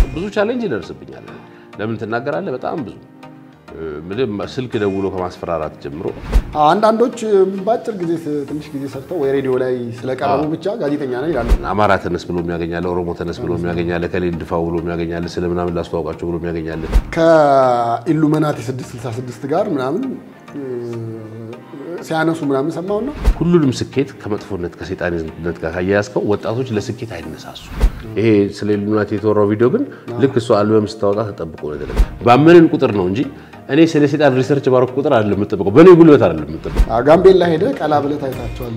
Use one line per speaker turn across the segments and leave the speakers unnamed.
ብዙ ቻሌንጅ ይደርስብኛል። ለምን ትናገራለህ? በጣም ብዙ ምንም ስልክ ደውሎ ከማስፈራራት ጀምሮ
አንዳንዶች በአጭር ጊዜ ትንሽ ጊዜ ሰርተው ወይ ሬዲዮ ላይ ስለቀረቡ ብቻ ጋዜጠኛ ነው ይላሉ።
አማራ ተነስ ብሎ የሚያገኛለ፣ ኦሮሞ ተነስ ብሎ የሚያገኛለ፣ ከሌ እንድፋው ብሎ የሚያገኛለ፣ ስለ ምናምን ላስተዋውቃቸው ብሎ የሚያገኛለ።
ከኢሉሚናቲ 666 ጋር ምናምን ሲያነሱ ምናምን ሰማው ነው።
ሁሉንም ስኬት ከመጥፎነት ከሴጣንነት ጋር ካያያዝከው ወጣቶች ለስኬት አይነሳሱ። ይሄ ስለ ኢሉሚናቲ የተወራው ቪዲዮ ግን ልክ እሷ አልበም ስታወጣ ተጠብቆ ነው የተለቀቀው። ባመንን ቁጥር ነው እንጂ እኔ ስለ ሴጣን ሪሰርች ባረኩ ቁጥር አይደለም የምጠብቀው፣ በእኔ ጉልበት አይደለም የምጠብቀው።
ጋምቤላ ሄደ ቀላ ብለህ ታይታቸዋል።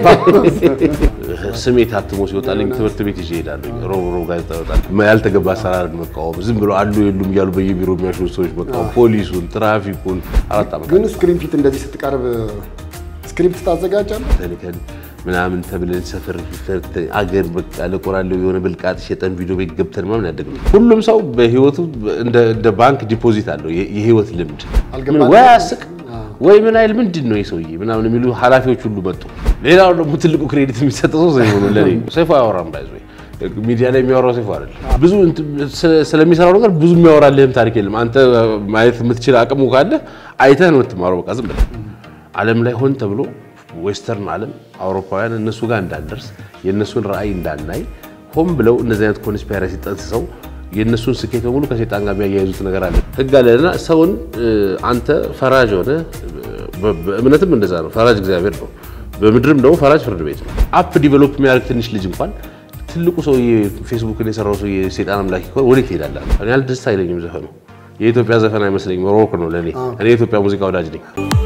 ስሜ ታትሞ ሲወጣልኝ ትምህርት ቤት ይዤ እሄዳለሁ። ሮብ ሮብ ጋዜጣ ይወጣል። ያልተገባ አሰራርን መቃወም፣ ዝም ብሎ አሉ የሉም እያሉ በየቢሮ የሚያሽኑ ሰዎች መቃወም፣ ፖሊሱን፣ ትራፊኩን አራት ዓመት
ግን ስክሪን ፊት እንደዚህ ስትቀርብ ስክሪፕት ታዘጋጃለህ።
ተልከን ምናምን ተብለን ሰፈር አገር በቃ ለቆራለው የሆነ ብልቃጥ ሸጠን ቪዲዮ ቤት ገብተን ምናምን ያደግነው። ሁሉም ሰው በህይወቱ እንደ ባንክ ዲፖዚት አለው የህይወት ልምድ። ወይ አስቅ ወይ ምን አይል ምንድን ነው የሰውዬ ምናምን የሚሉ ኃላፊዎች ሁሉ መጡ። ሌላው ደግሞ ትልቁ ክሬዲት የሚሰጠው ሰው ሰይፉ ነው። ለኔ ሰይፉ አያወራም ባይዞ ሚዲያ ላይ የሚያወራው ሰይፉ አይደለም። ብዙ ስለሚሰራው ነገር ብዙ የሚያወራልህም ታሪክ የለም። አንተ ማየት የምትችል አቅሙ ካለ አይተህ ነው የምትማረው። በቃ ዝም ብለህ ዓለም ላይ ሆን ተብሎ ዌስተርን ዓለም አውሮፓውያን እነሱ ጋር እንዳንደርስ የእነሱን ራዕይ እንዳናይ ሆን ብለው እነዚህ አይነት ኮንስፓይረሲ ጠንስሰው የእነሱን ስኬት በሙሉ ከሴጣን ጋር የሚያያይዙት ነገር አለ። ህግ አለና ሰውን አንተ ፈራጅ ሆነ በእምነትም እንደዛ ነው። ፈራጅ እግዚአብሔር ነው። በምድርም ደግሞ ፈራጅ ፍርድ ቤት ነው። አፕ ዲቨሎፕ የሚያደርግ ትንሽ ልጅ እንኳን ትልቁ ሰውዬ ፌስቡክን የሰራው ሰውዬ ሴጣን አምላክ ከሆነ ወዴት ትሄዳለህ? እኔ ያህል ደስ አይለኝም ዘፈኑ። የኢትዮጵያ ዘፈን አይመስለኝም። ሮክ ነው ለእኔ። እኔ የኢትዮጵያ ሙዚቃ ወዳጅ ነኝ።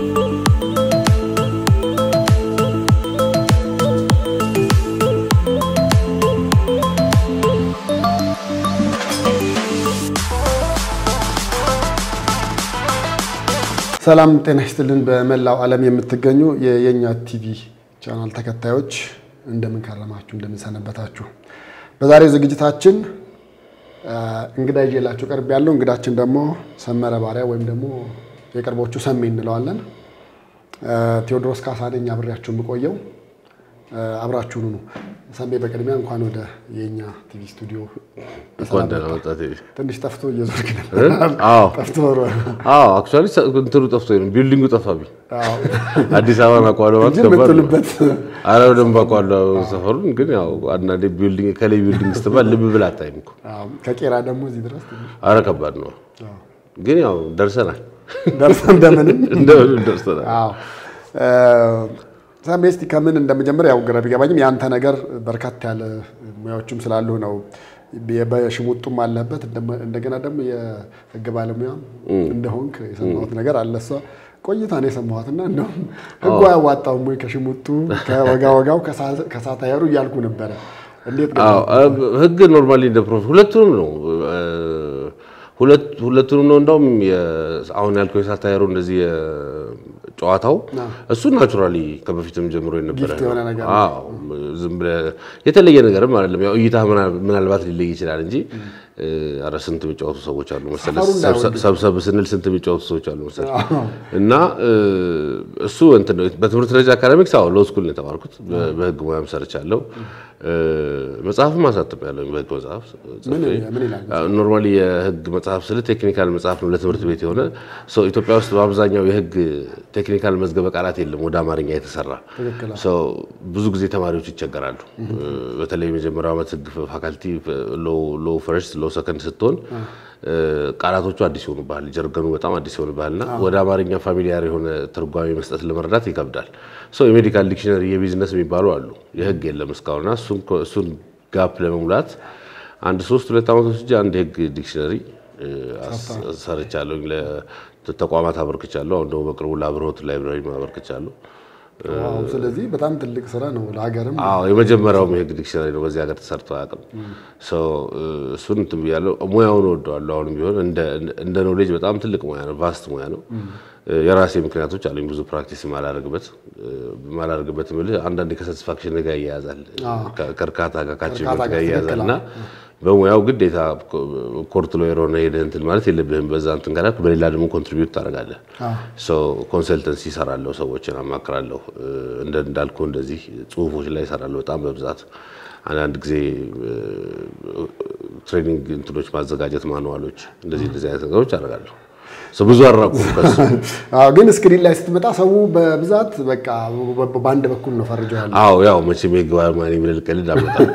ሰላም ጤና ይስጥልን። በመላው ዓለም የምትገኙ የየኛ ቲቪ ቻናል ተከታዮች እንደምን ከረማችሁ፣ እንደምን ሰነበታችሁ። በዛሬው ዝግጅታችን እንግዳ ይዤላችሁ ቀርብ ያለው እንግዳችን ደግሞ ሰመረ ባሪያ ወይም ደግሞ የቅርቦቹ ሰሜ እንለዋለን። ቴዎድሮስ ካሳ ነኝ አብሬያችሁ የምቆየው። አብራችሁኑ ነው። ሰሜ በቅድሚያ እንኳን ወደ የኛ ቲቪ ስቱዲዮ
እንኳን ደህና መጣህ።
ትንሽ ጠፍቶ እየዞርክ ነበር።
አዎ
ጠፍቶ
አዎ አክቹዋሊ እንትኑ ጠፍቶ ነው ቢልዲንጉ ጠፋብኝ። አዲስ አበባን አውቀዋለሁ ማለት ከባድ ነው።
የምትውልበት
አረ በደንብ አውቀዋለሁ ሰፈሩን። ግን ያው አንዳንዴ ቢልዲንግ ከላይ ቢልዲንግ ስትባል ልብ ብለህ አታይም እኮ።
ከቄራ ደግሞ እዚህ ድረስ ትንሽ
አረ ከባድ ነው። ግን ያው ደርሰናል፣
ደርሰን እንደምንም
እንደምንም ደርሰናል።
አዎ ሰሜ እስቲ ከምን እንደመጀመር ያው ግራ ቢገባኝም ያንተ ነገር በርካታ ያለ ሙያዎችም ስላሉ ነው። በሽሙጡም አለበት እንደገና ደግሞ የህግ ባለሙያም እንደሆንክ የሰማሁት ነገር አለ። እሷ ቆይታ ነው የሰማሁት እና እንደውም ህጉ አያዋጣውም ወይ ከሽሙጡ ከወጋ ወጋው ከሳታየሩ እያልኩ ነበረ። እንዴት
ህግ ኖርማሊ እንደ ፕሮፌ ሁለቱንም ነው ሁለቱንም ነው። እንደውም አሁን ያልከው የሳታየሩ እንደዚህ ጨዋታው እሱ ናቹራሊ ከበፊትም ጀምሮ የነበረ
ጊፍት የሆነ ነገር
አዎ ዝም ብለህ የተለየ ነገርም አይደለም። ያው እይታ ምናልባት ሊለይ ይችላል እንጂ ኧረ ስንት የሚጫወቱ ሰዎች አሉ መሰለህ። ሰብሰብ ስንል ስንት የሚጫወቱ ሰዎች አሉ መሰለህ። እና እሱ እንትን ነው በትምህርት ደረጃ አካዳሚክስ አዎ ሎው ስኩል ነው የተማርኩት። በህግ ሙያም ሰርቻለሁ። መጽሐፍም አሳትሜያለሁ። በህግ መጽሐፍ ኖርማሊ የህግ መጽሐፍ ስል ቴክኒካል መጽሐፍ ነው ለትምህርት ቤት የሆነ ሰው ኢትዮጵያ ውስጥ በአብዛኛው የህግ ቴክኒካል መዝገበ ቃላት የለም ወደ አማርኛ የተሰራ ሰው ብዙ ጊዜ ተማሪዎች ይቸገራሉ። በተለይ የመጀመሪያው ዓመት ህግ ፋካልቲ ሎ ፈርስት ሎ ሰከንድ ስትሆን ቃላቶቹ አዲስ ይሆኑብሃል፣ ጀርገኑ በጣም አዲስ ይሆኑብሃልና ወደ አማርኛ ፋሚሊያር የሆነ ትርጓሜ መስጠት ለመረዳት ይከብዳል። ሰው የሜዲካል ዲክሽነሪ የቢዝነስ የሚባሉ አሉ፣ የህግ የለም እስካሁንና እሱን ጋፕ ለመሙላት አንድ ሶስት ሁለት ዓመት ወስጄ አንድ የህግ ዲክሽነሪ ሰርቻለሁ፣ ለተቋማት አበርክቻለሁ። አሁን ደግሞ በቅርቡ ለአብርሆት ላይብራሪ አበርክቻለሁ።
ስለዚህ በጣም ትልቅ ስራ ነው ለሀገርም።
አዎ የመጀመሪያውም የህግ ዲክሽነሪ ነው በዚህ ሀገር ተሰርቶ አያውቅም። እሱን እንትን ብያለሁ። ሙያውን እወደዋለሁ። አሁንም ቢሆን እንደ ኖሌጅ በጣም ትልቅ ሙያ ነው፣ ቫስት ሙያ ነው። የራሴ ምክንያቶች አሉኝ ብዙ ፕራክቲስ ማላደርግበት ማላደርግበት የምልህ አንዳንዴ ከሳቲስፋክሽን ጋር ይያያዛል፣ ከእርካታ ጋር ከአቺቭመንት ጋር ይያያዛል እና በሙያው ግዴታ ኮርት ሎየር ሆነ ሄደህ እንትን ማለት የለብህም። በዛ እንትን ካላልክ በሌላ ደግሞ ኮንትሪቢዩት ታደርጋለህ። ኮንሰልተንሲ እሰራለሁ፣ ሰዎችን አማክራለሁ። እንዳልኩ እንደዚህ ጽሁፎች ላይ እሰራለሁ በጣም በብዛት አንዳንድ ጊዜ ትሬኒንግ እንትኖች ማዘጋጀት ማኑዋሎች፣ እንደዚህ እንደዚህ አይነት ነገሮች አደርጋለሁ። ብዙ አራቁም ከሱ
ግን ስክሪን ላይ ስትመጣ ሰው በብዛት በቃ በአንድ በኩል ነው ፈርጀው ያለ።
አዎ ያው መቼም የግባ ማን ብለን ቀልድ አመጣም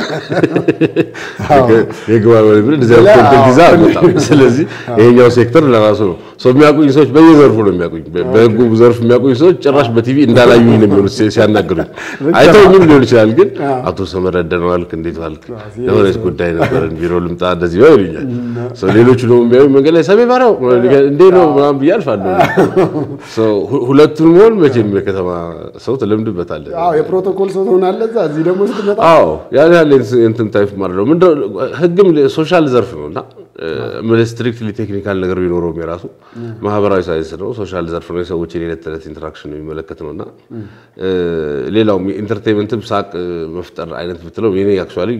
የግባ ማን ብለን እንደዚህ አይነት ኮንተንት ይዛ አመጣም። ስለዚህ ይሄኛው ሴክተር ለራሱ ነው ሰው የሚያውቁኝ ሰዎች በየዘርፉ ነው የሚያውቁኝ። በህጉ ዘርፍ የሚያውቁኝ ሰዎች ጭራሽ በቲቪ እንዳላዩኝ ነው የሚሆኑት ሲያናግሩኝ። አይተውኝም ሊሆን ይችላል፣ ግን አቶ ሰመረ ደህና ዋልክ፣ እንዴት ዋልክ፣ ለሆነች ጉዳይ ነበረን ቢሮ ልምጣ እንደዚህ ነው ይሉኛል። ሌሎቹ ደግሞ የሚያዩኝ መንገድ ላይ ሰሜ ባሪያው እንዴ ነው ምናምን ብዬ አልፋለሁ። ሁለቱን መሆን መቼም የከተማ ሰው ትለምድበታለህ።
አዎ የፕሮቶኮል ሰው ትሆናለህ። እዛ እዚህ ደግሞ ስትመጣ
አዎ ያን ያህል እንትን ታይፍ ማለት ነው። ምንድን ነው ህግም ሶሻል ዘርፍ ነው እና ስትሪክትሊ ቴክኒካል ነገር ቢኖረውም የራሱ ማህበራዊ ሳይንስ ነው፣ ሶሻል ዘርፍ ነው። የሰዎችን የዕለት ተዕለት ኢንተራክሽን የሚመለከት ነው እና ሌላውም ኢንተርቴንመንትም ሳቅ መፍጠር አይነት ብትለው የኔ አክቹዋሊ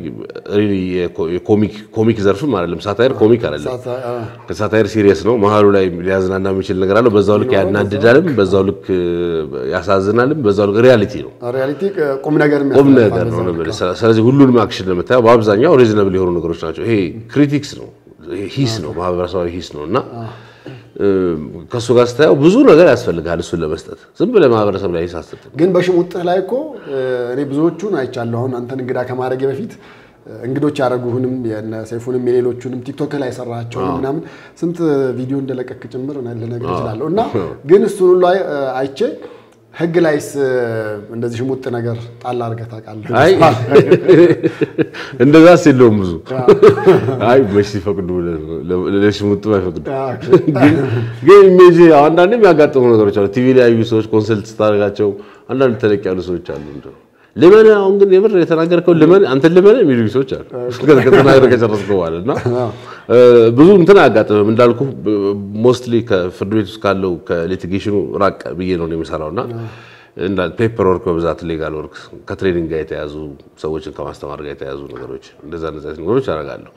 ኮሚክ ዘርፍም አይደለም። ሳታየር ኮሚክ አይደለም። ከሳታየር ሲሪየስ ነው። መሀሉ ላይ ሊያዝናና የሚችል ነገር አለው። በዛው ልክ ያናድዳልም፣ በዛው ልክ ያሳዝናልም፣ በዛው ልክ ሪያሊቲ ነው።
ሪያሊቲ ቁም ነገር
ቁም ነገር ነው። ስለዚህ ሁሉንም አክሽን ለምታየው በአብዛኛው ሪዝነብል የሆኑ ነገሮች ናቸው። ይሄ ክሪቲክስ ነው፣ ሂስ ነው፣ ማህበረሰባዊ ሂስ ነው እና ከእሱ ጋር ስታየው ብዙ ነገር ያስፈልጋል እሱን ለመስጠት ዝም ብለህ ማህበረሰብ ላይ ሂስ አትሰጥም።
ግን በሽሙጥህ ላይ እኮ እኔ ብዙዎቹን አይቻለሁ። አሁን አንተን እንግዳ ከማድረግ በፊት እንግዶች ያደረጉህንም የነ ሰይፉንም የሌሎቹንም ቲክቶክ ላይ የሰራቸውን ምናምን ስንት ቪዲዮ እንደለቀክ ጭምር ልነግርህ እችላለሁ። እና ግን እሱን ሁሉ አይቼ ህግ ላይስ እንደዚህ ሽሙጥ ነገር ጣል አድርገህ ታውቃለህ?
አይ እንደዛስ የለውም ብዙ አይ መች ሲፈቅዱ ለሽሙጡ አይፈቅዱ። ግን ኢሜጅ አንዳንዴ የሚያጋጥሙ ነገሮች አሉ። ቲቪ ላይ ያዩ ሰዎች ኮንሰልት ስታደርጋቸው አንዳንድ ተለቅ ያሉ ሰዎች አሉ እንደው ልመን አሁን ግን የምር የተናገርከው ልመን አንተን ልመን የሚሉ ሰዎች አሉ። ከተናገረ ከጨረስከው በኋላ እና ብዙ እንትን አያጋጥምም እንዳልኩ ሞስትሊ ከፍርድ ቤት ውስጥ ካለው ከሊቲጌሽኑ ራቅ ብዬ ነው የምሰራው እና ፔፐር ወርክ በብዛት ሌጋል ወርክ ከትሬኒንግ ጋር የተያዙ ሰዎችን ከማስተማር ጋር የተያዙ ነገሮች እንደዛ እንደዛ ነገሮች አደርጋለሁ።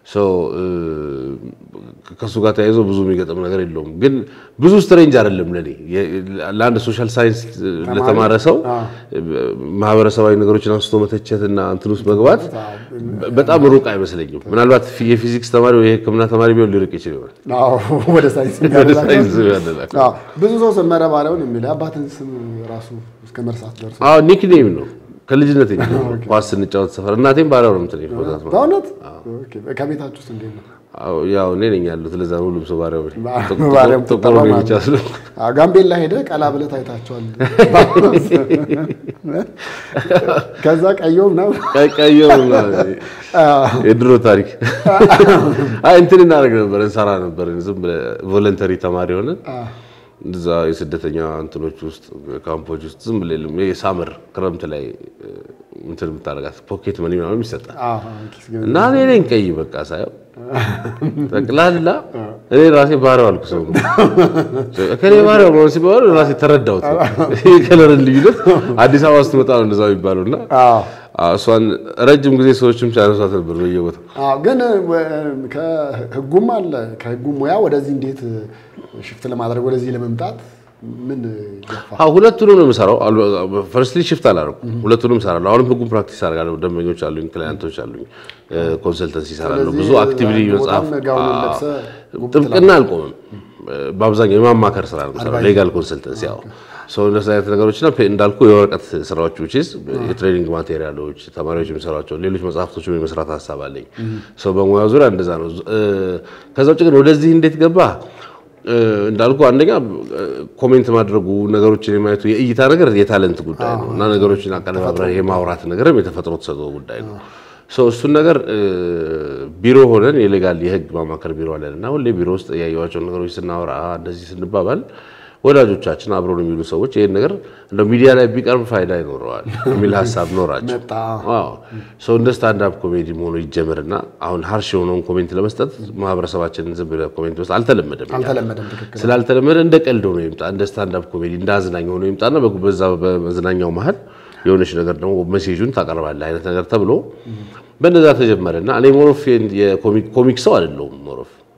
ከእሱ ጋር ተያይዞ ብዙ የሚገጥም ነገር የለውም። ግን ብዙ ስትሬንጅ አይደለም ለኔ ለአንድ ሶሻል ሳይንስ ለተማረ ሰው ማህበረሰባዊ ነገሮችን አንስቶ መተቸትና እንትን ውስጥ መግባት በጣም ሩቅ አይመስለኝም። ምናልባት የፊዚክስ ተማሪ ወይ የሕክምና ተማሪ ቢሆን ሊርቅ ይችል ይሆናል።
ወደ ሳይንስ
ያደላል።
ብዙ ሰው ሰመረ ባሪያውን የሚል አባትን ስም ራሱ እስከ መርሳት ደርሶ
አዎ ኒክኔም ነው ከልጅነት ኳስ ስንጫወት ሰፈር እናቴም ባሪያው ነው የምትለኝ።
በእውነት ከቤታችሁ ውስጥ እንዴት ነው?
ያው እኔ ነኝ ያሉት። ለዛ ነው ሁሉም ሰው ባሪያው
ባሪያም
ጥቁር ነው ብቻ ስለ
ጋምቤላ ሄደህ ቀላ ብለህ ታይታቸዋል። ከዛ ቀዮ ምናምን
ቀዮ የድሮ ታሪክ አይ እንትን እናደርግ ነበር እንሰራ ነበር። ዝም ብለህ ቮለንተሪ ተማሪ ሆነ እዛ የስደተኛ እንትኖች ውስጥ ካምፖች ውስጥ ዝም ብለህ የሳምር ክረምት ላይ እንትን የምታደርጋት ፖኬት መኒ ምናምን ይሰጣል እና እኔ ነኝ ቀይ በቃ ሳየው ጠቅላላ እኔ ራሴ ባሪያው አልኩ። ሰው ከኔ ባሪያው ነው ሲባሉ ራሴ ተረዳሁት። የከለርን ልዩነት አዲስ አበባ ስትመጣ ነው እንደዛ የሚባለው እና እሷን ረጅም ጊዜ ሰዎችም ሲያነሷት ነበር በየቦታው።
ግን ከህጉም አለ ከህጉም ሙያ ወደዚህ እንዴት ሽፍት ለማድረግ ወደዚህ ለመምጣት ምን ገፋ?
አዎ ሁለቱንም ነው የምሰራው። ፈርስትሊ ሽፍት አላደረኩም፣ ሁለቱንም እሰራለሁ። አሁንም ህጉን ፕራክቲስ አደርጋለሁ። ደንበኞች አሉኝ፣ ክላይንቶች አሉኝ፣ ኮንሰልተንሲ እሰራለሁ። ብዙ አክቲቪቲ መጽሐፍ ጥብቅና አልቆምም። በአብዛኛው የማማከር ስራ ነው የምሰራው፣ ሌጋል ኮንሰልተንሲ ያው ሰው እንደዚህ አይነት ነገሮችና እንዳልኩ የወረቀት ስራዎች ውጪ የትሬኒንግ ማቴሪያሎች ተማሪዎች የሚሰሯቸው ሌሎች መጽሐፍቶችም የመስራት ሀሳብ አለኝ። ሰው በሙያ ዙሪያ እንደዛ ነው። ከዛ ውጭ ግን ወደዚህ እንዴት ገባ እንዳልኩ አንደኛ ኮሜንት ማድረጉ ነገሮችን የማየቱ የእይታ ነገር የታለንት ጉዳይ ነው እና ነገሮችን አቀነባብረህ የማውራት ነገርም የተፈጥሮ ተሰጥኦ ጉዳይ ነው። እሱን ነገር ቢሮ ሆነን የሌጋል የህግ ማማከር ቢሮ አለን እና ሁሌ ቢሮ ውስጥ ያየኋቸውን ነገሮች ስናወራ እንደዚህ ስንባባል ወዳጆቻችን አብረውን የሚሉ ሰዎች ይህን ነገር እንደ ሚዲያ ላይ ቢቀርብ ፋይዳ ይኖረዋል የሚል ሀሳብ ኖራቸው ሰው እንደ ስታንዳፕ ኮሜዲ መሆኑ ይጀምርና አሁን ሀርሽ የሆነውን ኮሜንት ለመስጠት ማህበረሰባችንን ዝም ብለህ ኮሜንት መስጠት አልተለመደም። ስላልተለመደ እንደ ቀልድ ሆኖ ይምጣ፣ እንደ ስታንዳፕ ኮሜዲ እንደ አዝናኝ ሆኖ ይምጣና በዛ በመዝናኛው መሀል የሆነች ነገር ደግሞ ሜሴጁን ታቀርባለህ አይነት ነገር ተብሎ በእነዛ ተጀመረና እኔ ሞሮፍ የኮሚክ ሰው አይደለሁም ሞሮፍ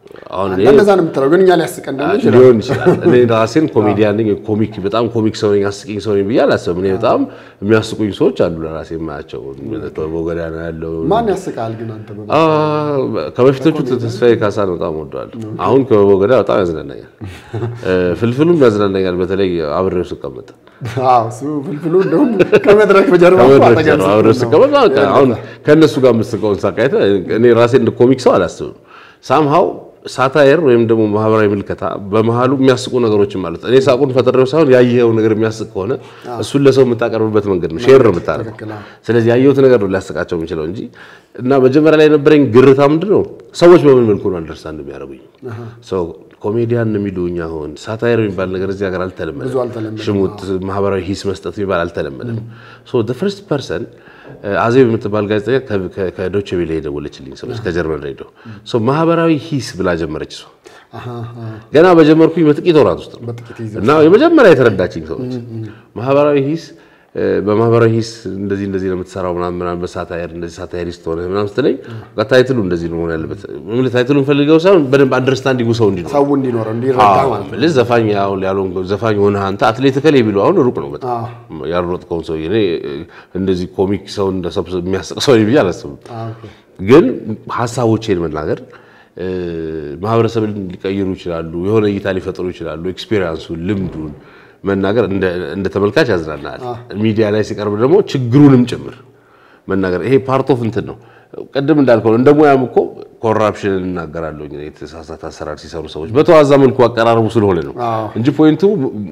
አሁን እኔ
እንደዛ ነው የምትለው፣ ግን እኛ ሊያስቀን ደግሞ ይችላል።
ሊሆን ይችላል። እኔ ራሴን ኮሜዲያን ነኝ፣ ኮሚክ በጣም ኮሚክ ሰው ነኝ፣ አስቂኝ ሰው ነኝ ብዬ አላስብም። እኔ በጣም የሚያስቁኝ ሰዎች አሉ ለራሴ የማያቸው በጎዳ ነው ያለው
ማን ያስቃል ግን አንተ በ
አ፣ ከበፊቶቹ ተስፋዬ ካሳን በጣም ወደዋለሁ። አሁን ከበጎዳ በጣም ያዝናናኛል፣ እ፣ ፍልፍሉም ያዝናናኛል። በተለይ አብሬው ስቀመጥ
አዎ እሱ ፍልፍሉ እንደውም ከመድረክ በጀርባ እኮ
ከመድረክ
አጠገብ
ጀርባ
ስትሆን
አብሬው
ነው።
ስቀመጥ በቃ አሁን ከእነሱ ጋር የምትስቀውን ሳቃይተ እኔ ራሴ እንደ ኮሚክ ሰው አላስብም። ሳምሃው ሳታየር ወይም ደግሞ ማህበራዊ ምልከታ በመሀሉ የሚያስቁ ነገሮችን ማለት እኔ ሳቁን ፈጥሬው ሳይሆን ያየኸው ነገር የሚያስቅ ከሆነ እሱን ለሰው የምታቀርብበት መንገድ ነው፣ ሼር ነው የምታደርገው።
ትክክል፣ አዎ።
ስለዚህ ያየሁት ነገር ነው ሊያስቃቸው የሚችለው እንጂ እና መጀመሪያ ላይ የነበረኝ ግርታ ምንድን ነው ሰዎች በምን መልኩ ነው አንደርስታንድ የሚያደርጉኝ ሰው ኮሜዲያን የሚሉኝ አሁን ሳታየር የሚባል ነገር እዚህ ሀገር አልተለመደም።
ብዙ አልተለመደም።
ሽሙጥ ማህበራዊ ሂስ መስጠት የሚባል አልተለመደም። ሶ ዘ ፈርስት ፐርሰን አዜብ የምትባል ጋዜጠኛ ከ- ከ- ከዶቼ ቬለ የደወለችልኝ ሰዎች ከጀርመን ሬዲዮ ሶ ማህበራዊ ሂስ ብላ ጀመረች። እሷ
አሃ፣ አሃ።
ገና በጀመርኩኝ በጥቂት ወራት ውስጥ ነው
በጥቂት ይዘ
እና የመጀመሪያ የተረዳችኝ ሰዎች ማህበራዊ ሂስ እ፣ በማህበራዊ ሂስ እንደዚህ እንደዚህ ነው የምትሰራው ምናምን ምናምን በሳታየር እንደዚህ ሳታየሪስት ሆነ ምናምን ስትለኝ በቃ ታይትሉ እንደዚህ ነው መሆን ያለበት። ምን ታይትሉን ፈልገው ሳይሆን በደንብ አንደርስታንዲንጉ ሰው እንዲኖር
ሰው እንዲኖረው እንዲረዳ ማለት ነው።
ልጅ ዘፋኝ ያው ያልሆን ዘፋኝ ሆነ አንተ አትሌት ከሌ ቢሉ አሁን ሩቅ ነው በጣም ያልሮጥከውን ሰው እኔ እንደዚህ ኮሚክ ሰው እንደሰብስብ የሚያስቅ ሰው ብዬ አላስብም።
አዎ፣ ኦኬ።
ግን ሀሳቦቼን መናገር እ፣ ማህበረሰብን ሊቀይሩ ይችላሉ፣ የሆነ እይታ ሊፈጥሩ ይችላሉ። ኤክስፔሪንሱን ልምዱን መናገር እንደ እንደ ተመልካች ያዝናናል። ሚዲያ ላይ ሲቀርብ ደግሞ ችግሩንም ጭምር መናገር ይሄ ፓርት ኦፍ እንትን ነው። ቅድም እንዳልከው ነው፣ እንደ ሙያም እኮ ኮራፕሽን እናገራለሁ የተሳሳተ አሰራር ሲሰሩ ሰዎች በተዋዛ መልኩ አቀራረቡ ስለሆነ ነው
አዎ።
እንጂ ፖይንቱ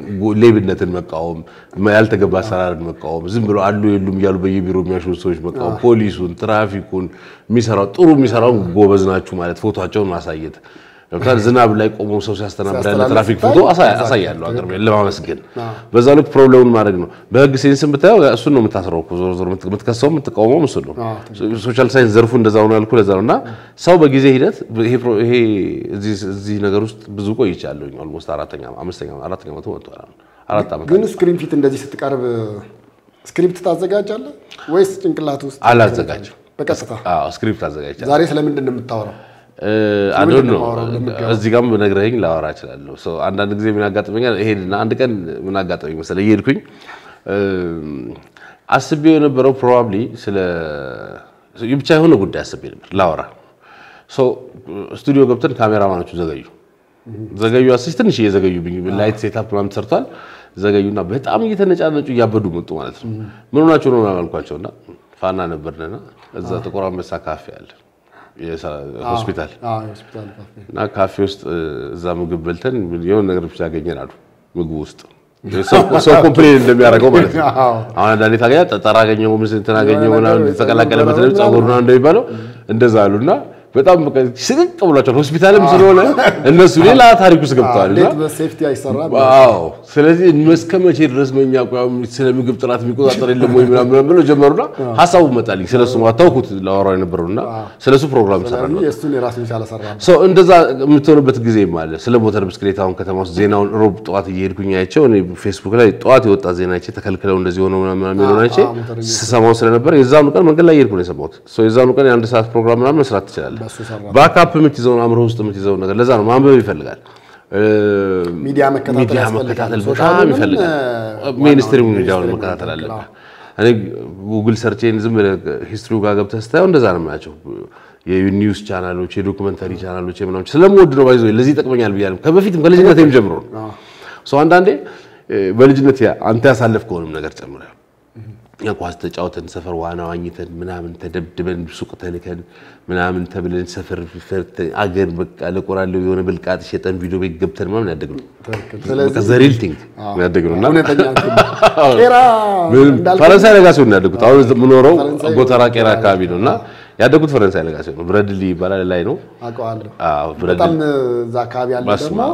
ሌብነትን መቃወም፣ ያልተገባ አሰራርን መቃወም፣ ዝም ብሎ አሉ የሉም እያሉ በየቢሮ የሚያሹ ሰዎች መቃወም፣ ፖሊሱን፣ ትራፊኩን የሚሰራው ጥሩ የሚሰራውን ጎበዝ ናችሁ ማለት ፎቶቸውን ማሳየት ለምሳሌ ዝናብ ላይ ቆሞ ሰው ሲያስተናግድ ያለ
ሲያስተላልፍ
ትራፊክ
ስታይ
ፎቶ አሳ- አሳያለሁ አገር ቤት ለማመስገን በዛ ልክ ፕሮብሌሙን ማድረግ ነው። በህግ ሴንስን ብታየው እሱን ነው የምታስረው እኮ ዞሮ ዞሮ የምትከሰው የምትቃወመው እሱን ነው። ሶሻል ሳይንስ ዘርፉ እንደዛ ነው ያልኩህ ለዛ ነው። እና ሰው በጊዜ ሂደት ይሄ ፕሮ- ይሄ እዚህ እዚህ ነገር ውስጥ ብዙ ቆይቻለሁኝ። ኦልሞስት አራተኛ አምስተኛ አራተኛ መቶ መጥቷል አሁን አራት ዓመት
ግን ስክሪን ፊት እንደዚህ ስትቀርብ ስክሪፕት ታዘጋጃለህ ወይስ ጭንቅላት ውስጥ
አላዘጋጅም።
በቀጥታ?
አዎ ስክሪፕት አዘጋጅቻለሁ።
ዛሬ ስለምንድን ነው የምታወራው?
አዶን
ምንድን ነው
ነው
የማወራው ለምገባው?
እዚህ ጋርም ነግረኸኝ ላወራ እችላለሁ። ሰው አንዳንድ ጊዜ ምን ያጋጥመኛል? እሄድና አንድ ቀን ምን አጋጠመኝ መሰለህ? እየሄድኩኝ አስቤው የነበረው ፕሮባብሊ ስለ ብቻ የሆነ ጉዳይ አስቤ ነበር ላወራ። ሶ ስቱዲዮ ገብተን ካሜራማኖቹ ዘገዩ ዘገዩ አስሽ ትንሽ እየዘገዩብኝ ላይት ሴታፕ ምናምን ተሰርቷል። ዘገዩና በጣም እየተነጫነጩ እያበዱ መጡ ማለት ነው። ምን ሆናችሁ ነው ምናምን አልኳቸውና ፋና ነበርንና እዛ ጥቁር አንበሳ ካፌ አለ የሰ- ሆስፒታል
አዎ፣ የሆስፒታል ካፌ።
እና ካፌ ውስጥ እዛ ምግብ በልተን የሆነ ነገር ብቻ ያገኘን አሉ ምግቡ ውስጥ ሰው ሰው ኮምፕሌን እንደሚያደርገው ማለት ነው።
አዎ።
አሁን አንዳንዴ ታገኛ ጠጠር አገኘው ምን እንትን አገኘው ምናምን የተቀላቀለበት ነው ጸጉር ምናምን እንደሚባለው እንደዛ አሉና በጣም በቃ ስቅቅ ብሏቸዋል። ሆስፒታልም ስለሆነ እነሱ ሌላ ታሪክ ውስጥ ገብተዋል እና
እንዴት በሴፍቲ አይሰራም?
አዎ ስለዚህ እስከ መቼ ድረስ በእኛ አቋም ስለ ምግብ ጥራት የሚቆጣጠር የለም ወይ ምናምን ምናምን ብለው ጀመሩና ሀሳቡ መጣልኝ። ስለሱ ታውኩት ላወራው የነበረውና ስለሱ ፕሮግራም ሰራ ነው።
የእሱን የራሱን የቻለ ሰራ ነው።
ሰው እንደዛ የምትሆንበት ጊዜ አለ። ስለ ሞተር ብስክሌት አሁን ከተማ ውስጥ ዜናውን ሮብ ጠዋት እየሄድኩኝ አይቼው እኔ ፌስቡክ ላይ ጠዋት የወጣ ዜና አይቼ ተከልክለው እንደዚህ ሆነው ምናምን ምናምን የሚለውን አይቼ
አዎ፣ ሞተረኞች
ስሰማው ስለነበር የዛኑ ቀን መንገድ ላይ እየሄድኩ ነው የሰማሁት። ሰው የዛኑ ቀን የአንድ ሰዓት ፕሮግራም ምናምን መስራት ትችላለህ።
በእሱ ሰራ።
ባካፕ የምትይዘውን አእምሮ ውስጥ የምትይዘውን ነገር ለዛ ነው ማንበብ ይፈልጋል።
ሚዲያ መከታተል
ሚዲያ
ያስፈልጋል።
መከታተል
ሶሻሉንም፣
በጣም ይፈልጋል።
እ፣
ሜንስትሪም
ዋናውን
ሚዲያውን
ሜንስትሪም
መከታተል
መከታተል፣
አለብህ። እኔ ጉግል ሰርቼን ዝም ብለህ ሂስትሪው ጋር ገብተህ ስታየው እንደዛ ነው የምላቸው። የኒውስ ቻናሎች፣ የዶኩመንተሪ ቻናሎች ምናምን ስለምወድ ነው ባይዞ ለዚህ ይጠቅመኛል ብያለሁ። ከበፊትም ከልጅነቴም ጀምሮ ነው። ሰው አንዳንዴ እ፣ በልጅነት ያ- አንተ ያሳለፍከውንም ነገር ጨምረህ እኛ ኳስ ተጫውተን ሰፈር ዋና ዋኝተን ምናምን ተደብድበን ሱቅ ተልከን ምናምን ተብለን ሰፈር ፈርተን አገር በቃ ለቆራሌው የሆነ ብልቃጥ ሸጠን ቪዲዮ ቤት ገብተን ምናምን ያደግነው
ትክክል።
በቃ
ስለዚህ
ዘሪል ቲንግ ያደግነው እና
እውነተኛ እንትን ነው። ቄራ እንዳልከው
ፈረንሳይ ለጋሲዮን ነው ያደጉት። አሁን የምኖረው
ፈረንሳይ
ጎተራ ቄራ አካባቢ ነው እና ያደጉት ፈረንሳይ ለጋሲዮን ነው። ብረድሊ ይባላል ላይ ነው።
አውቀዋለሁ።
አዎ ብረድሊ
በጣም እዛ አካባቢ ያለ
በስመ
ደግሞ
አብ።